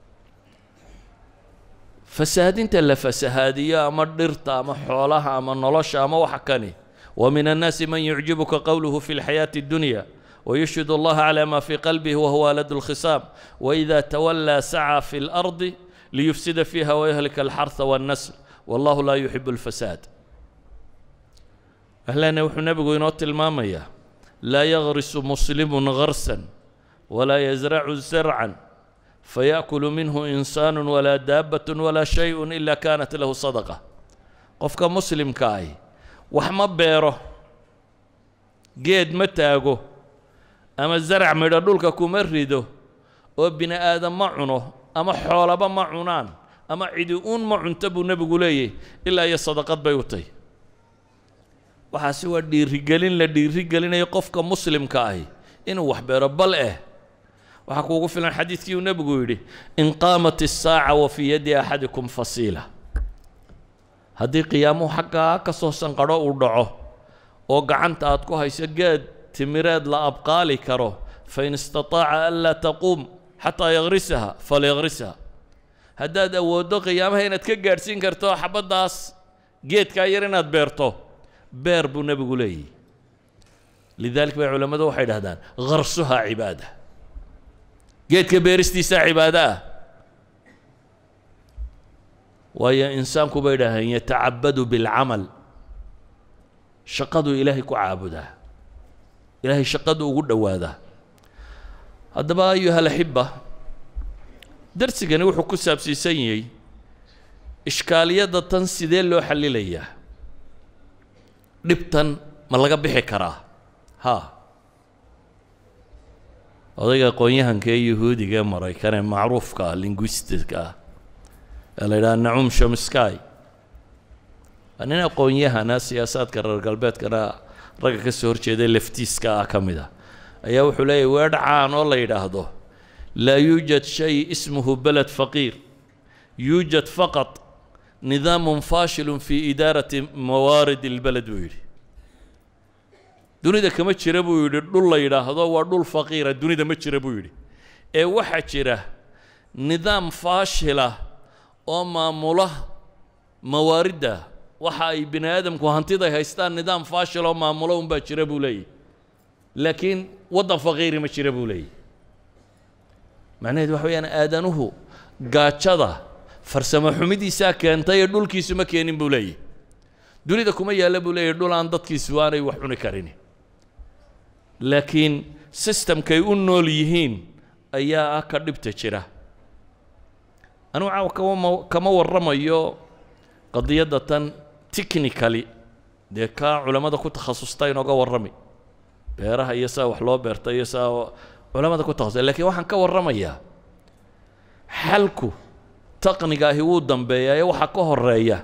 fasahaadinta la fasahaadiyo ama dhirta ama xoolaha ama nolosha ama waxa kani wa min annaasi man yucjibuka qowluhu fi lxayaati اddunya ويشهد الله على ما في قلبه وهو ولد الخصام وإذا تولى سعى في الأرض ليفسد فيها ويهلك الحرث والنسل والله لا يحب الفساد أهلا وحو نبغو ينوت المامية لا يغرس مسلم غرسا ولا يزرع زرعا فيأكل منه إنسان ولا دابة ولا شيء إلا كانت له صدقة قفك مسلم كاي وحما بيره جيد متاغو ama zarac midho dhulka kuma rido oo bini aadam ma cuno ama xoolaba ma cunaan ama cidi uun ma cunto buu nebigu leeyahy ilaa iyo sadaqad bay u tahy waxaasi waa dhiirigelin la dhiirigelinayo qofka muslimka ahi inuu wax beero bal eh waxaa kuugu filan xadiidkii uu nebigu yidhi in qaamat isaaca wa fii yaddi axadikum fasiila haddii qiyaamuhu xaggaa ka soo sanqadho uu dhaco oo gacanta aad ku hayso geed timireed la abqaali karo fain istataaca an laa taquum xataa yagrisaha falyagrisha haddaad awooddo qiyaamaha inaad ka gaadhsiin karto xabaddaas geedkaa yar inaad beerto beer buu nebigu leeyahy lidalik bay culammadu waxay dhahdaan garsuhaa cibaada geedka beeristiisaa cibaado ah waayo insaanku bay dhahdeen yatacabadu bilcamal shaqaduu ilaahay ku caabudaa ilaahay shaqadu ugu dhowaadaa haddaba ayuha alaxiba darsigani wuxuu ku saabsiisan yahay ishkaaliyadda tan sidee loo xallilayaa dhibtan ma laga bixi karaa haa odayga aqoon-yahanka ee yuhuudiga ee maraykan ee macruufka ah linguistica ah ee la yidhaha nacum shomsky waa nin aqoon-yahana siyaasaadka reer galbeedkana ragga ka soo horjeeda leftiiska ah ka mid a ayaa wuxuu leeyahy weedh caan oo la yidhaahdo laa yuujad shay ismuhu beled faqiir yuujad faqad nidaamun faashilun fii idaarati mawaarid ilbeled buu yidhi dunida kama jira buu yidhi dhul la yidhaahdo waa dhul faqiira dunida ma jira buu yidhi ee waxaa jira nidaam faashila oo maamula mawaaridda waxa ay bini aadamku hantiday haystaan nidaam faashil oo maamulo unbaa jira buu leeyahy laakiin waddan faqiiri ma jira buu leeyahy macnaheedu waxa weyaan aadanuhu gaajada farsamo xumidiisaa keentay ee dhulkiisu ma keenin buu leeyahy dunida kuma yaalla buu leeyahy dhul aan dadkiisu aanay wax cuni karin laakiin sistamkay u nool yihiin ayaa ah ka dhibta jira anugu caawa kama kama warramayo qadiyadda tan technically dee kaa culammada ku takhasusta inooga warrami beeraha iyo saa wax loo beerta iyo saa culammada ku takhasusay lakiin waxaan ka warramayaa xalku taqniga ahi wuu dambeeyaa ee waxaa ka horeeya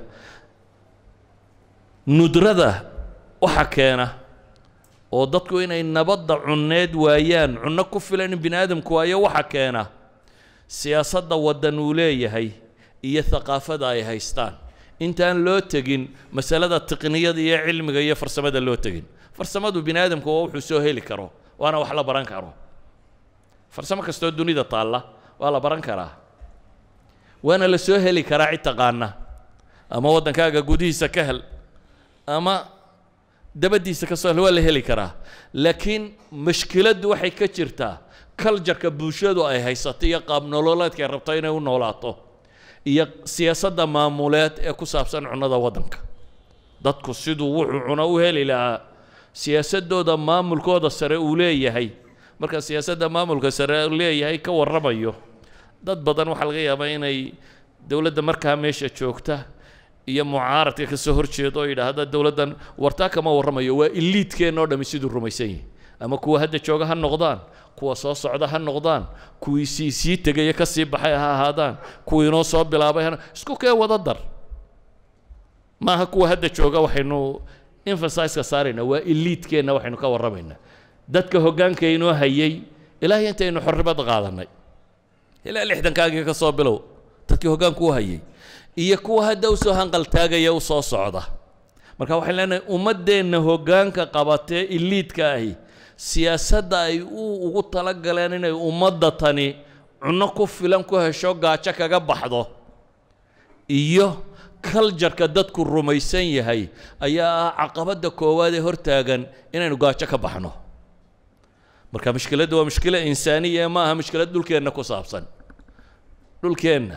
nudrada waxa keena oo dadku inay nabadda cunneed waayaan cunno ku filan in bini aadamku waayo waxa keena siyaasadda waddan uu leeyahay iyo thaqaafada ay haystaan intaan loo tegin masalada tiqniyada iyo cilmiga iyo farsamada loo tegin farsamadu bini aadamku waa wuxuu soo heli karo waana wax la baran karo farsamo kastoo dunida taalla waa la baran karaa waana la soo heli karaa cid taqaana ama waddankaaga gudihiisa ka hel ama dabadiisa ka soo waa la heli karaa laakiin mashkiladdu waxay ka jirtaa kaljarka bulshadu ay haysato iyo qaab nololeedka ay rabto inay u noolaato iyo siyaasadda maamuleed ee ku saabsan cunnada waddanka dadku siduu wuxuu cuno u heli lahaa siyaasadooda maamulkooda sare uu leeyahay marka siyaasadda maamulka sare uu leeyahay ka warramayo dad badan waxaa laga yaabaa inay dowladda markaa meesha joogta iyo mucaaradka ka soo horjeedo oo yidhaahda dowladdan wartaa kama warramayo waa iliidkeenna o dhami siduu rumaysan yahay ama kuwa hadda jooga ha noqdaan kuwa soo socda ha noqdaan kuwii sii sii tegaya ka sii baxay ha ahaadaan kuwii inoo soo bilaabay ha isku kee wada dar maaha kuwa hadda jooga waxaynu emphasizeka saaraynaa waa iliidkeenna waxaynu ka warramaynaa dadka hoggaanka inoo hayay ilaahay intaynu xorribad qaadanay ilaa lixdankaagii ka soo bilow dadkii hoggaanku u hayay iyo kuwa hadda usoo hanqaltaagaya u soo socda marka waxaan leenahay ummaddeenna hoggaanka qabatee iliidka ahi siyaasadda ay u ugu tala galeen inay ummadda tani cunno ku filan ku hesho gaajo kaga baxdo iyo kaljarka dadku rumaysan yahay ayaa ah caqabadda koowaad ee hortaagan inaynu gaajo ka baxno marka mushkiladdu waa mushkilo insaaniya ma aha mushkilad dhulkeenna ku saabsan dhulkeenna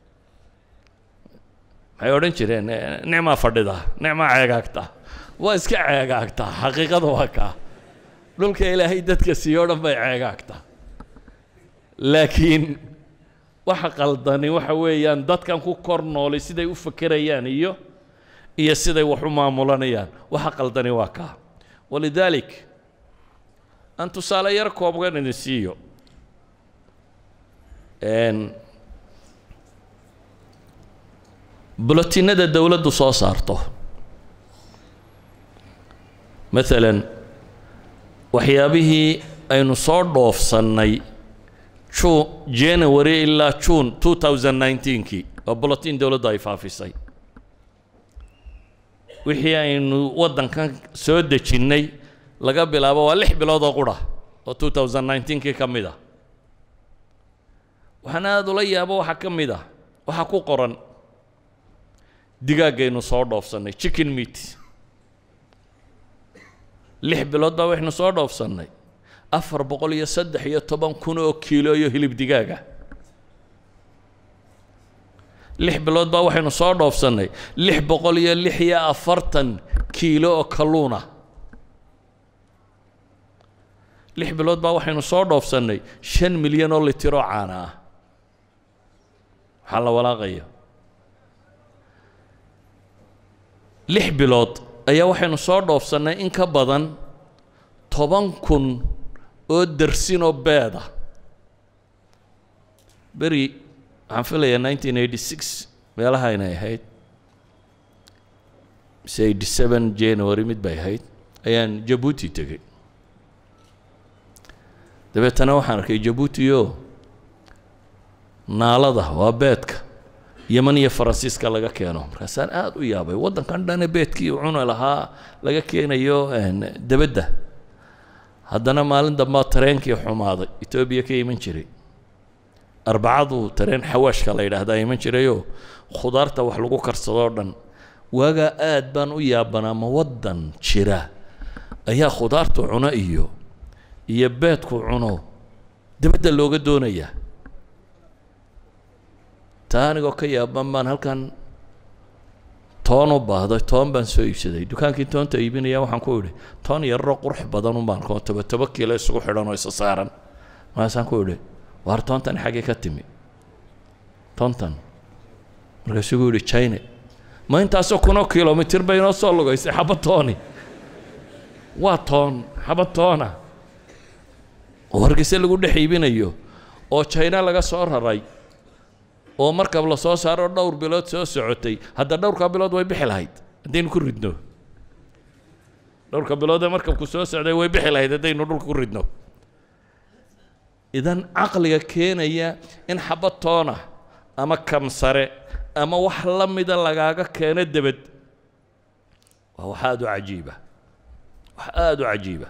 maxay odhan jireen nicmaa fadhida nicmaa ceegaagta waa iska ceegaagtaa xaqiiqada waa kaa dhulka ilaahay dadka siiyo o dhan bay ceegaagtaa laakiin waxa qaldani waxa weeyaan dadkan ku kor noolay siday u fakerayaan iyo iyo siday wax u maamulanayaan waxa qaldani waa kaa walidaalik aan tusaale yar koobgan idin siiyo bulotinada dowladdu soo saarto maalan waxyaabihii aynu soo dhoofsannay ju january ilaa june two thousand nineteenkii waa bulotin dowladdu ay faafisay wixii aynu waddankan soo dejinnay laga bilaabo waa lix bilood oo qura oo two thousand nineteenkii ka mid ah waxaan aada ula yaabo waxaa ka mid ah waxaa ku qoran digaaggaynu soo dhoofsannay chicken meat lix bilood baa waxaynu soo dhoofsannay afar boqol iyo saddex iyo toban kun oo kiilo iyo hilib digaaga lix bilood baa waxaynu soo dhoofsannay lix boqol iyo lix iyo afartan kiilo oo kalluuna lix bilood baa waxaynu soo dhoofsannay shan milyan oo litiroo caana ah waxaa la walaaqaya lix bilood ayaa waxaynu soo dhoofsannay in ka badan toban kun oo darsinoo beeda beri waxaan filayaa nineteen eighty six meelaha inay ahayd mise eighty seven january mid bay ahayd ayaan jabuuti tegey dabeetana waxaan arkay jabuuti oo naalada waa beedka yeman iyo faransiiska laga keeno markaasaan aada u yaabay waddankan dhane beedkii cuni lahaa laga keenayo debedda haddana maalin dambaa tareenkii xumaaday etoobiya ka iman jiray arbacadu tareen xawaashka la yidhaahdaa iman jirayoo khudaarta wax lagu karsadoo dhan waagaa aad baan u yaabanaa ma waddan jira ayaa khudaartu cuno iyo iyo beedku cuno debedda looga doonayaa taa anigoo ka yaaban baan halkan toon u baahday toon baan soo iibsaday dukaankii toonta iibinaya waxaan ku idhi toon yararoo qurux badan un baan koo toba toba kiilo isugu xidhan oo isa saaran markaasaan ku idhi waar toontan xaggee ka timi toontan markaasuu gu yidhi china ma intaasoo kunoo kilomitir bay inoo soo lugaysay xaba tooni waa toon xaba toona oo hargeyse lagu dhex iibinayo oo china laga soo raray oo markab la soo saaro dhowr bilood soo socotay hadda dhowrka bilood way bixi lahayd haddaynu ku ridno dhowrka bilood ee markabku soo socday way bixi lahayd haddaynu dhulka ku ridno idan caqliga keenaya in xabad toona ama kamsare ama wax la mida lagaaga keeno debed waa wax aada u cajiiba wax aada u cajiiba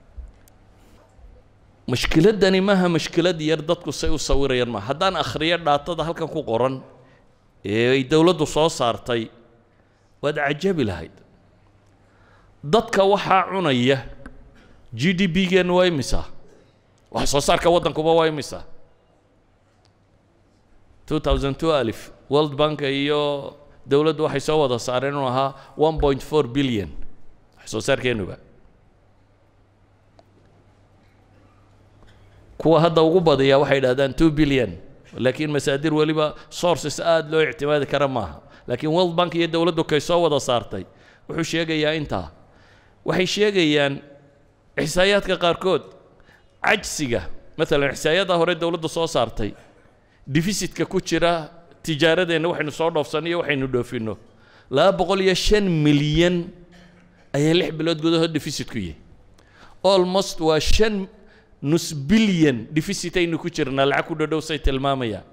mushkiladani maaha mushkilad yar dadku say u sawirayaan maaha haddaan akhriyo dhaatada halkan ku qoran ee ay dowladdu soo saartay waad cajabi lahayd dadka waxaa cunaya g d b geenna waa imisa wax soo saarka waddankuba waa imisa two thousand two alif world bank iyo dowladdu waxay soo wada saareen inuu ahaa one point four billion wax soo saarkeenuba kuwa hadda ugu badiyaa waxay idhahdaan two billion laakiin masaadir weliba sources aada loo ictimaadi kara maaha laakiin world bank iyo dowladdu kay soo wada saartay wuxuu sheegayaa intaa waxay sheegayaan ixsaayaadka qaarkood cajsiga maalan ixsaayada hore dowladdu soo saartay defisitka ku jira tijaaradeenna waxaynu soo dhoofsanno iyo waxaynu dhoofinno laba boqol iyo shan milyan ayaa lix bilood gudahood defisit ku yihi almost waa shan nus bilyan defisit aynu ku jirnaa lacag ku dhodhow say tilmaamayaan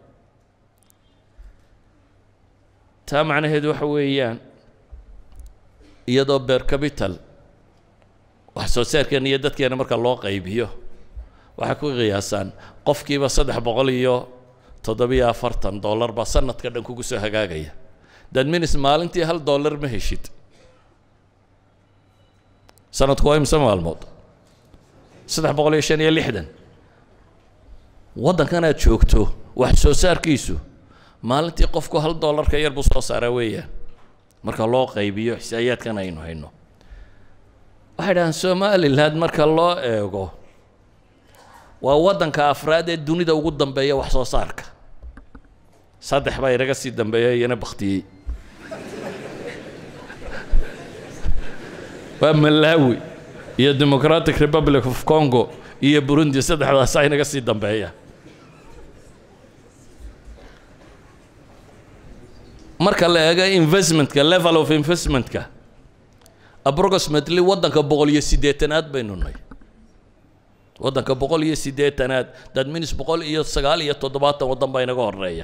taa macnaheedu waxa weeyaan iyadoo beer capital wax soo saarkeena iyo dadkeena marka loo qaybiyo waxay ku qiyaasaan qofkiiba saddex boqol iyo toddobiyo afartan dollar baa sanadka dhan kugu soo hagaagaya dad minis maalintii hal dollar ma heshid sanadku waa imse maalmood saddex boqol iyo shan iyo lixdan waddankan aad joogto wax soo saarkiisu maalintii qofku hal dollarka yar buu soo saaraa weeyaan marka loo qaybiyo xisaayaadkan aynu hayno waxay dhahaan somaliland marka loo eego waa waddanka afraad ee dunida ugu dambeeya wax soo saarka saddex baa inaga sii dambeeya iyana baktiyey waa malawi iyo democratic republic of congo iyo burundi saddexdaasaa inaga sii dambeeya marka la eego investmentka level of investmentka approximately waddanka boqol iyo siddeetanaad baynu nahay waddanka boqol iyo siddeetanaad dad minis boqol iyo sagaal iyo toddobaatan waddan baa inaga horeeya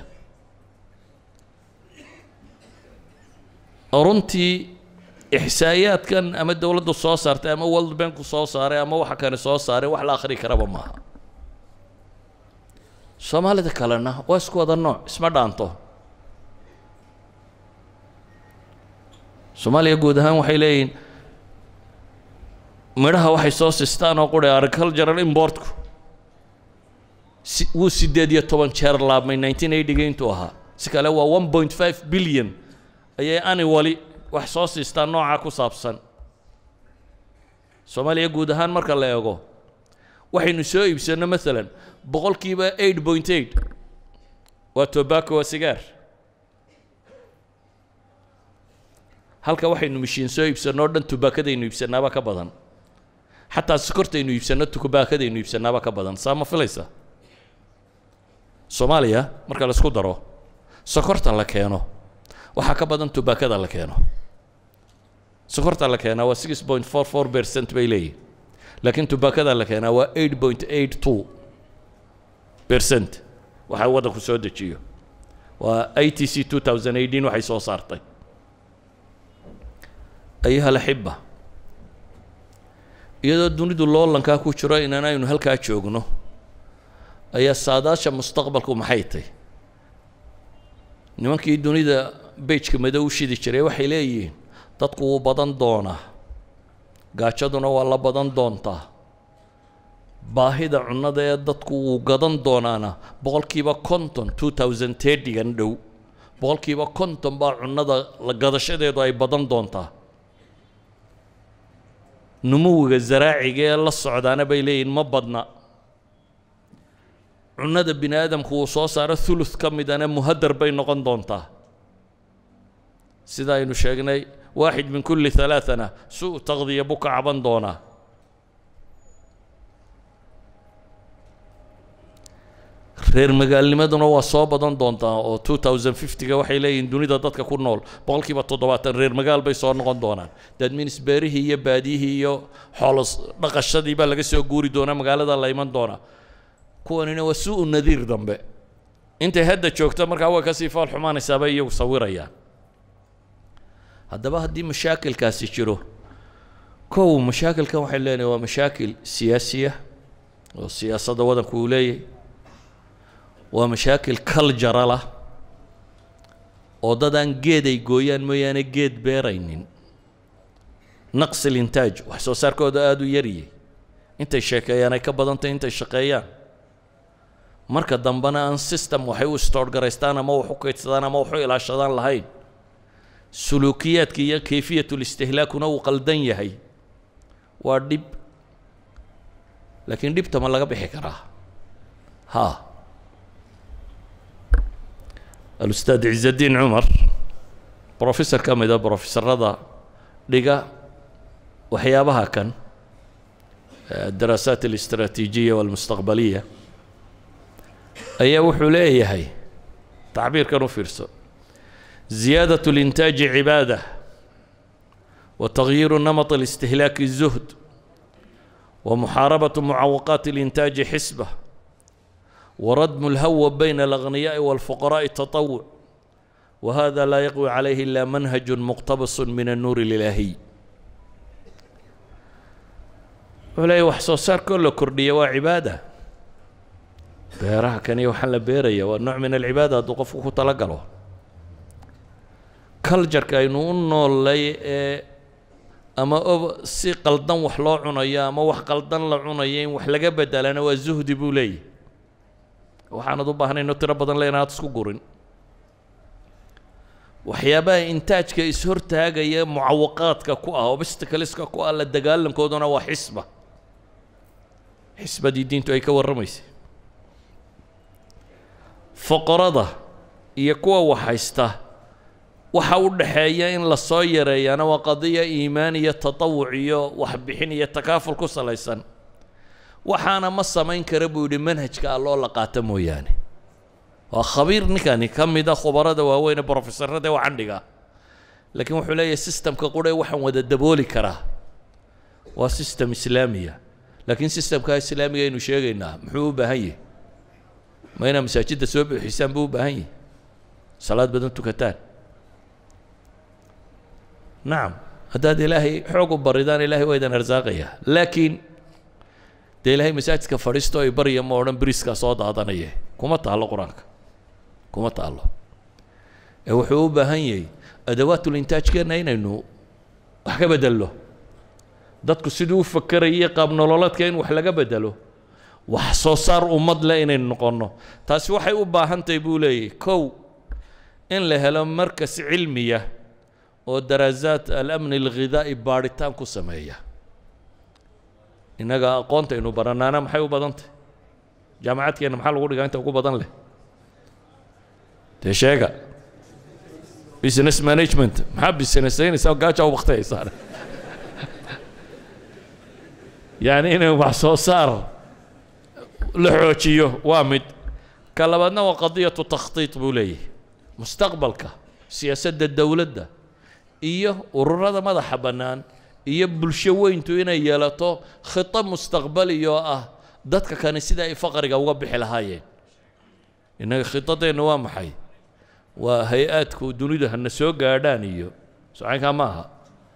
runtii ixsaayaadkan ama dowladdu soo saartay ama world banku soo saaray ama waxa kani soo saaray wax la akhri karaba maaha soomaalida kalena waa isku wada nooc isma dhaanto soomaaliya guud ahaan waxay leeyihiin midhaha waxay soo sistaan oo qura agricultural importku si wuu siddeed iyo toban jeer laabmay nineteen eightyga intuu ahaa si kale waa one point five billion ayay annually wax soo siistaan noocaa ku saabsan soomaaliya guud ahaan marka la eego waxaynu soo iibsanno maalan boqolkiiba eight point eight waa tobacco waa sigaar halka waxaynu mishiin soo iibsanno o dhan tubaakadaynu iibsannaaba ka badan xataa sokortaynu iibsanno tubaakadaynu iibsannaaba ka badan saa ma filaysa soomaaliya marka la isku daro sokorta la keeno waxaa ka badan tubaakada la keeno sokorta la keenaa waa six point four four percent bay leeyihin laakiin tubaakada la keenaa waa eight point eight two percent waxaa waddanku soo dejiyo waa i t c two thousand eighteen waxay soo saartay ayuha alaxiba iyadoo dunidu loolankaa ku jiro inan aynu halkaa joogno ayaa saadaasha mustaqbalku maxay tay nimankii dunida beijka madow u shidi jiray waxay leeyihiin dadku wuu badan doonaa gaajaduna waa la badan doontaa baahida cunnada ee dadku wuu gadan doonaana boqolkiiba konton two thousand thirtygan dhow boqolkiiba konton baa cunnada la gadashadeedu ay badan doontaa numuwiga zaraaciga ee la socdaana bay leeyihin ma badna cunnada bini aadamku uu soo saaro thuluth ka midana muhadar bay noqon doontaa sida aynu sheegnay waaxid min kulli halaathana su taqdiya buu ka caban doonaa reer magaalnimaduna waa soo badan doontaa oo two thousand fiftyga waxay leeyihiin dunida dadka ku nool boqolkiiba toddobaatan reer magaal bay soo noqon doonaan dadminis beerihii iyo baadiyihii iyo xoolos dhaqashadii baa laga soo guuri doonaa magaalada la iman doonaa kuwanina waa su-u nadiir dambe intay hadda joogto markaa way kasii fool xumaanaysaa bay iyagu sawirayaan haddaba haddii mashaakilkaasi jiro kow mashaakilkan waxay leenahay waa mashaakil siyaasiya oo siyaasadda waddanku uu leeyahay waa mashaakil culturalah oo dad aan geed ay gooyaan mooyaane geed beeraynin naqsi lintaaj wax soo saarkooda aada u yariyey intay sheekeeyaan ay ka badantay intay shaqeeyaan marka dambena aan system waxay u stoorgaraystaan ama wax u kaydsadaan ama wax u ilaashadaan lahayn suluukiyaadka iyo kayfiyatulistihlaakuna uu qaldan yahay waa dhib laakiin dhibta ma laga bixi karaa ha alustaad ciزadiin cumar brofessor ka mida brofesorada dhiga waxyaabaha kan الdaraasaat الاستراتيجية والمستقبلية ayaa wuxuu leeyahay tacbiirkan u fiirso زiyaadaة الإنتاج عibaadة وتغyiir نمط الاستهلاك الزهد ومحاaربة معوقات الإنتاج حسبة وردم الهوى بين الأغنياء والفقراء تطوع وهذا لا يقوي عليه إلا منهج مقتبس من النور الإلهي wuxuu leeyahy wax soo saarkoo la kordhiya waa cibaada beeraha kaniya waxaan la beeraya waa nooc min alcibaada hadduu qofku ku tala galo culjarka aynu u noolay ee ama o si qaldan wax loo cunayo ama wax qaldan la cunayo in wax laga bedelana waa zuhdi buu leeyahy waxaanad u baahnayno tiro badan le inaad isku gurin waxyaabaha intaajka is-hortaagaya mucawaqaadka ku ah obstacleska ku ah la dagaalankooduna waa xisba xisbadii diintu ay ka warramaysay foqorada iyo kuwa waxhaysta waxa u dhaxeeya in la soo yareeyaana waa qadiya iimaan iyo tatawuc iyo waxbixin iyo takaaful ku salaysan waxaana ma samayn kara buu yidhi manhajka alloo la qaata mooyaane waa khabiir ninkani ka mid a khubarada waaweyn ee brofesorada waa candhiga laakiin wuxuu leeyahay systemka qudhe waxaan wada dabooli karaa waa system islaamiya laakiin systemka islaamiga aynu sheegaynaa muxuu u baahan yahay ma inaa masaajidda soo buuxisaan buu u baahan yahay salaad badan tukataan nacam haddaad ilaahay xoog u baridaan ilahay waa idin arsaaqaya laakiin dee ilaahay masaajidka fadhiisto ay barya ma odhan briskaa soo daadanaye kuma taallo qur-aanka kuma taallo ee wuxuu u baahan yahay adawaatul-intaajkeenna inaynu wax ka bedello dadku siduu u fakerayay qaab nololeedka in wax laga bedelo wax soo saar ummad leh inaynu noqonno taasi waxay u baahan tahay buu leeyahy kow in la helo markas cilmiya oo daraasaat alamni alghidaa'i baadhitaan ku sameeya innaga aqoontaynu baranaana maxay u badan tahy jaamacadkeenna maxaa lagu dhigaa inta ugu badan leh dee sheega business management maxaa businessaynaysaa gaaja u baktayaysaa yacni inay wax soo saar la xoojiyo waa mid ka labaadna waa qadiyatu takhtiit buu leeyahay mustaqbalka siyaasadda dowladda iyo ururada madaxa bannaan iyo bulsho weyntu inay yeelato khito mustaqbali oo ah dadka kani sida ay faqriga uga bixi lahaayeen innaga khitadeenna waa maxay waa hay-aadku dunidu hana soo gaadhaan iyo socaynkaa ma aha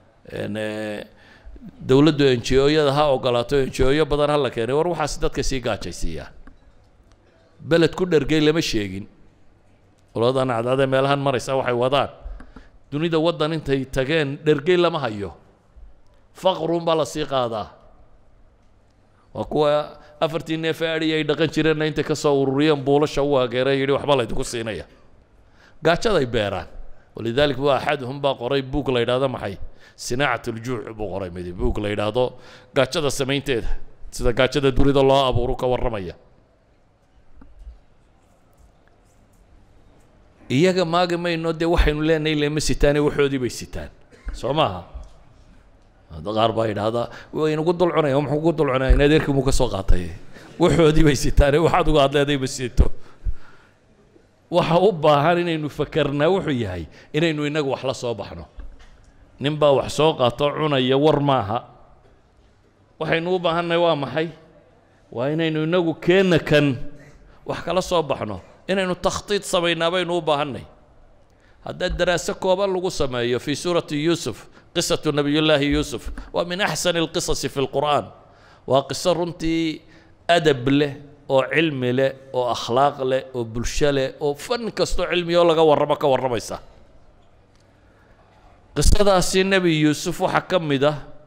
dowladdu enji-ooyada ha ogolaato enji-ooyo badan ha la keenay war waxaas dadka sii gaajaysiiyaa beled ku dhergay lama sheegin qoladan cadcadee meelahan maraysa waxay wadaan dunida waddan intay tageen dhergey lama hayo faqrun baa la sii qaadaa waa kuwa afartii neef ee adhi ay dhaqan jireenna intay ka soo ururiyeen buulasha u ageera yidhi waxba laydinku siinaya gaajaday beeraan walidalik waa axaduhum baa qoray buug la yidhahdo maxay sinaacat uljuuc buu qoray midi buug la yidhaahdo gaajada samaynteeda sida gaajada dunida loo abuuru ka warramaya iyaga maagi mayno dee waxaynu leenahay lema sitaane waxoodii bay sitaan soo maaha qaar baa yidhaahdaa waynagu dul cunaya muxuu ku dul cunaya in adeerkii muu ka soo qaatay waxoodii bay sitaane waxaad uga hadleeday ma sito waxa u baahan inaynu fakarnaa wuxuu yahay inaynu innagu wax la soo baxno nin baa wax soo qaato cunaya war maaha waxaynu u baahannahay waa maxay waa inaynu innagu keenna kan wax kala soo baxno inaynu takhtiid samaynaa baynu u baahannay haddaa daraaso kooban lagu sameeyo fii suurati yuusuf qisatu nabiyullaahi yuusuf waa min axsani alqisasi fi lqur'aan waa qiso runtii adab leh oo cilmi leh oo akhlaaq leh oo bulsho leh oo fan kastoo cilmiyoo laga warramo ka warramaysa qisadaasi nebi yuusuf waxaa ka mid ah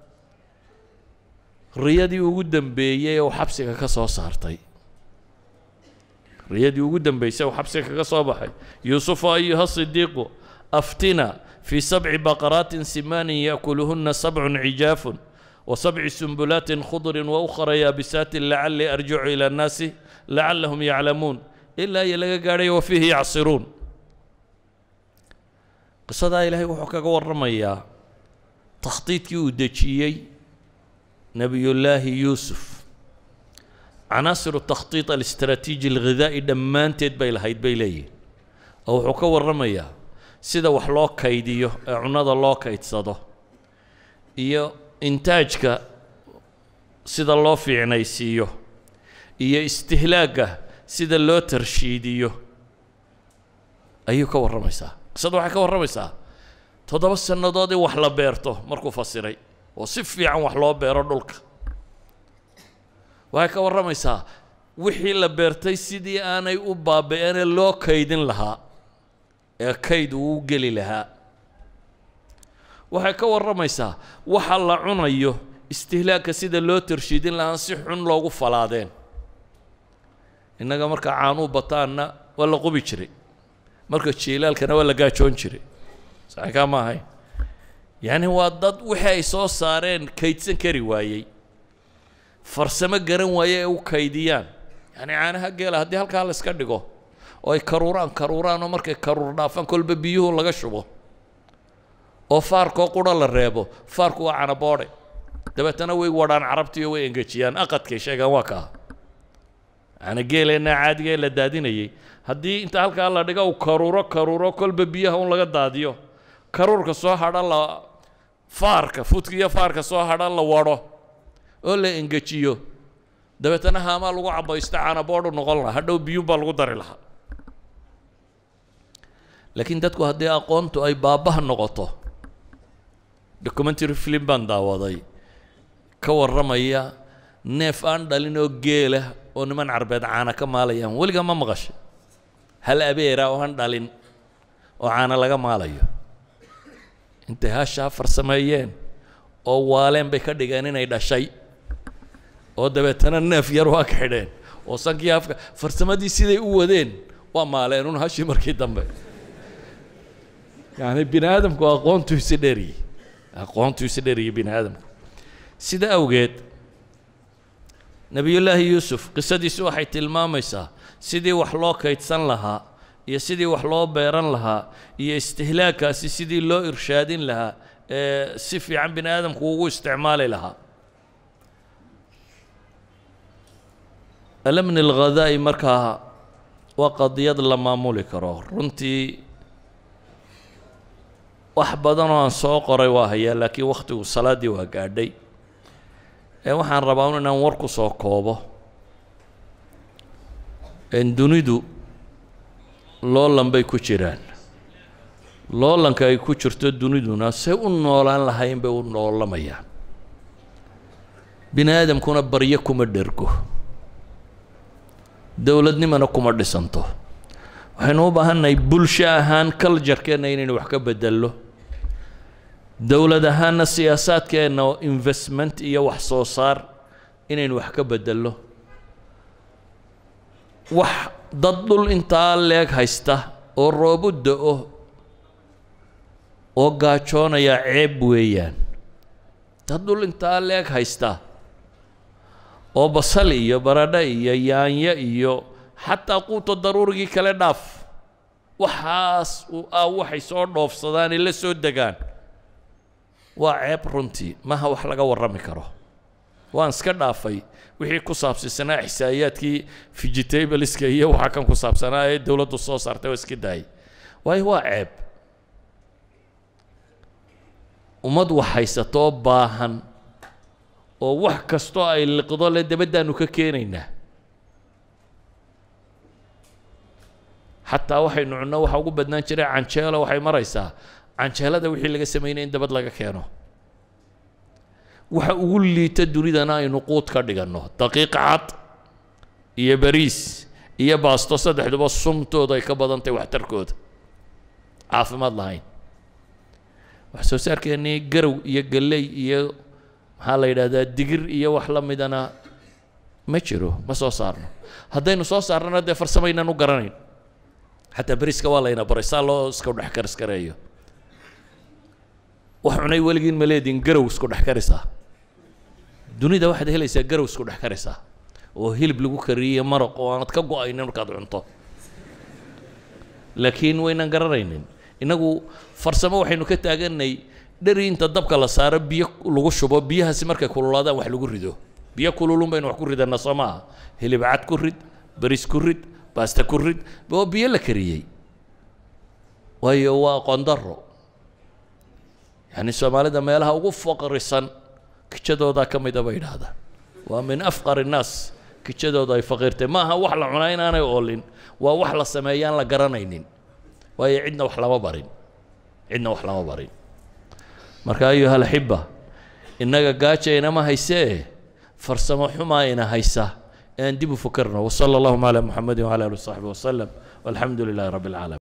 riyadii ugu dambeeyey ee uu xabsiga ka soo saartay riyadii ugu dambeysay uu xabsiga kaga soo baxay yuusufu ayuha sidiiqu aftina fii sabci baqaraatin simaanin yaakuluhuna sabcun cijaafun وسبع سنبلات خضر وأخرى يابسات لعلي أرجع إلى الناس لعلهم يعلمون إلا يلقى قاري وفيه يعصرون قصة إلهي وحكا ورميا تخطيط يودجيي نبي الله يوسف عناصر التخطيط الاستراتيجي الغذائي دمان تيد بيل هيد بيلي أو حكا ورميا سيدا وحلو كيديو عناد الله كيد صدو iyo intaajka sida loo fiicnaysiiyo iyo istihlaagga sida loo tarshiidiyo ayuu ka warramaysaa qisada waxay ka warramaysaa toddoba sannadood in wax la beerto markuu fasiray oo si fiican wax loo beero dhulka waxay ka warramaysaa wixii la beertay sidii aanay u baabi'ene loo kaydin lahaa ee kayd uu u geli lahaa waxay ka warramaysaa waxa la cunayo istihlaagka sida loo tarshiidin lahaan si xun loogu falaadeen innaga marka caanuu bataanna waa la qubi jiray marka jiilaalkana waa la gaajoon jiray saxikaa ma ahayn yacni waa dad wixii ay soo saareen kaydsan kari waayey farsamo garan waaye ee u kaydiyaan yacni caanaha geela haddii halkaa la iska dhigo oo ay karuuraan karuuraan oo markay karuur dhaafaan kolba biyuhu laga shubo oo faarkoo qura la reebo faarku waa canaboodhe dabeetana way wadhaan carabtiiyo way engejiyaan aqadkay sheegaan waa kaa yani geeleenna caadiga ee la daadinayay haddii inta halkaa la dhiga uu karuuro karuuro kolba biyaha un laga daadiyo karuurka soo hadha la faarka fudkiiyo faarka soo hadha la wadho oo la engejiyo dabeetana haamaa lagu cabaysto canaboodhu noqon lahaa hadhow biyuun baa lagu dari lahaa laakiin dadku haddii aqoontu ay baabbaha noqoto documentary film baan daawaday ka warramaya neef aan dhalin oo geela oo niman carbeed caana ka maalayaan weligaa ma maqashay hal abeera oo aan dhalin oo caana laga maalayo intay hashaa farsameeyeen oo waaleen bay ka dhigeen inay dhashay oo dabeetana neef yar waa ka xidheen oo sankii afka farsamadii siday u wadeen waa maaleen un hashii markii dambe yani bini aadamku aqoontu isi dheriyey aqoontu isi dheriyey bini aadamku sida awgeed nebiyullaahi yuusuf qisadiisu waxay tilmaamaysaa sidii wax loo kaydsan lahaa iyo sidii wax loo beeran lahaa iyo istihlaagkaasi sidii loo irshaadin lahaa ee si fiican bini aadamku ugu isticmaali lahaa alamni alghadaa'i markaa waa qadiyad la maamuli karo runtii wax badan oo aan soo qoray waa hayaa laakiin wakhtigu salaaddii waa gaadhay ee waxaan rabaa un inaan war ku soo koobo dunidu loolan bay ku jiraan loolanka ay ku jirto duniduna say u noolaan lahayn bay u noolamayaan bini aadamkuna baryo kuma dhergo dowladnimana kuma dhisanto waxaynu u baahannahay bulsho ahaan culjarkeenna inaynu wax ka bedello dowlad ahaanna siyaasaadkeenna oo investment iyo wax soo saar inaynu wax ka bedello wax dad dhul intaa leeg haysta oo roobu da-o oo gaajoonaya ceeb weeyaan dad dhul intaa leeg haysta oo basal iyo baradho iyo yaanyo iyo xataa quuta daruurigii kale dhaaf waxaas ah waxay soo dhoofsadaan ee la soo degaan waa ceeb runtii maha wax laga warrami karo waan iska dhaafay wixii ku saabsisanaa xisaayaadkii vegetableska iyo waxaa kan ku saabsanaa ee dowladdu soo saartay oo iska daayay waayo waa ceeb ummad wax haysatoo baahan oo wax kastoo ay liqdo le dabaddaanu ka keenaynaa xataa waxaynu cunno waxa ugu badnaan jiray canjeelo waxay maraysaa canjeelada wixii laga samaynaya in dabad laga keeno waxa ugu liita dunidana aynu quud ka dhiganno daqiiq cad iyo bariis iyo baasto saddexduba sumtooda ay ka badan tahay waxtarkooda caafimaad lahayn wax soo saarkeennii garow iyo galley iyo maxaa la yidhahdaa digir iyo wax la midana ma jiro ma soo saarno haddaynu soo saarnana dee farsamaynaan u garanayn xataa beriska waa layna baray saa loo iska dhex karis kareeyo wax cunay weligiin ma leediin garow isku dhex karisaa dunida waxaad helaysaa garow isku dhex karisaa oo hilib lagu kariyey maraq oo aanad ka go-aynin markaad cunto laakiin waynan garanaynin innagu farsamo waxaynu ka taaganay dheri inta dabka la saaro biyo lagu shubo biyahaasi markay kululaadaan wax lagu rido biyo kululun baynu wax ku ridanaa soo maaha hilib cad ku rid baris ku rid baasta ku rid waa biyo la kariyey waayo waa qondaro yani soomaalida meelaha ugu faqrisan kijadoodaa ka mida bay idhaahdaan waa min afqar innaas kijadooda ay faqiirtay ma aha wax la cunaa inaanay oolin waa wax la sameeyaan la garanaynin waayo cidna wax lama barin cidna wax lama barin marka ayuha alaxiba innaga gaaja inama haysee farsamo xumaa ina haysa aan dib u fakarno wasala allahuma calaa muxamedi wcala ali wasaxbi wasalam walxamdu lilahi rabbi alcaalamiin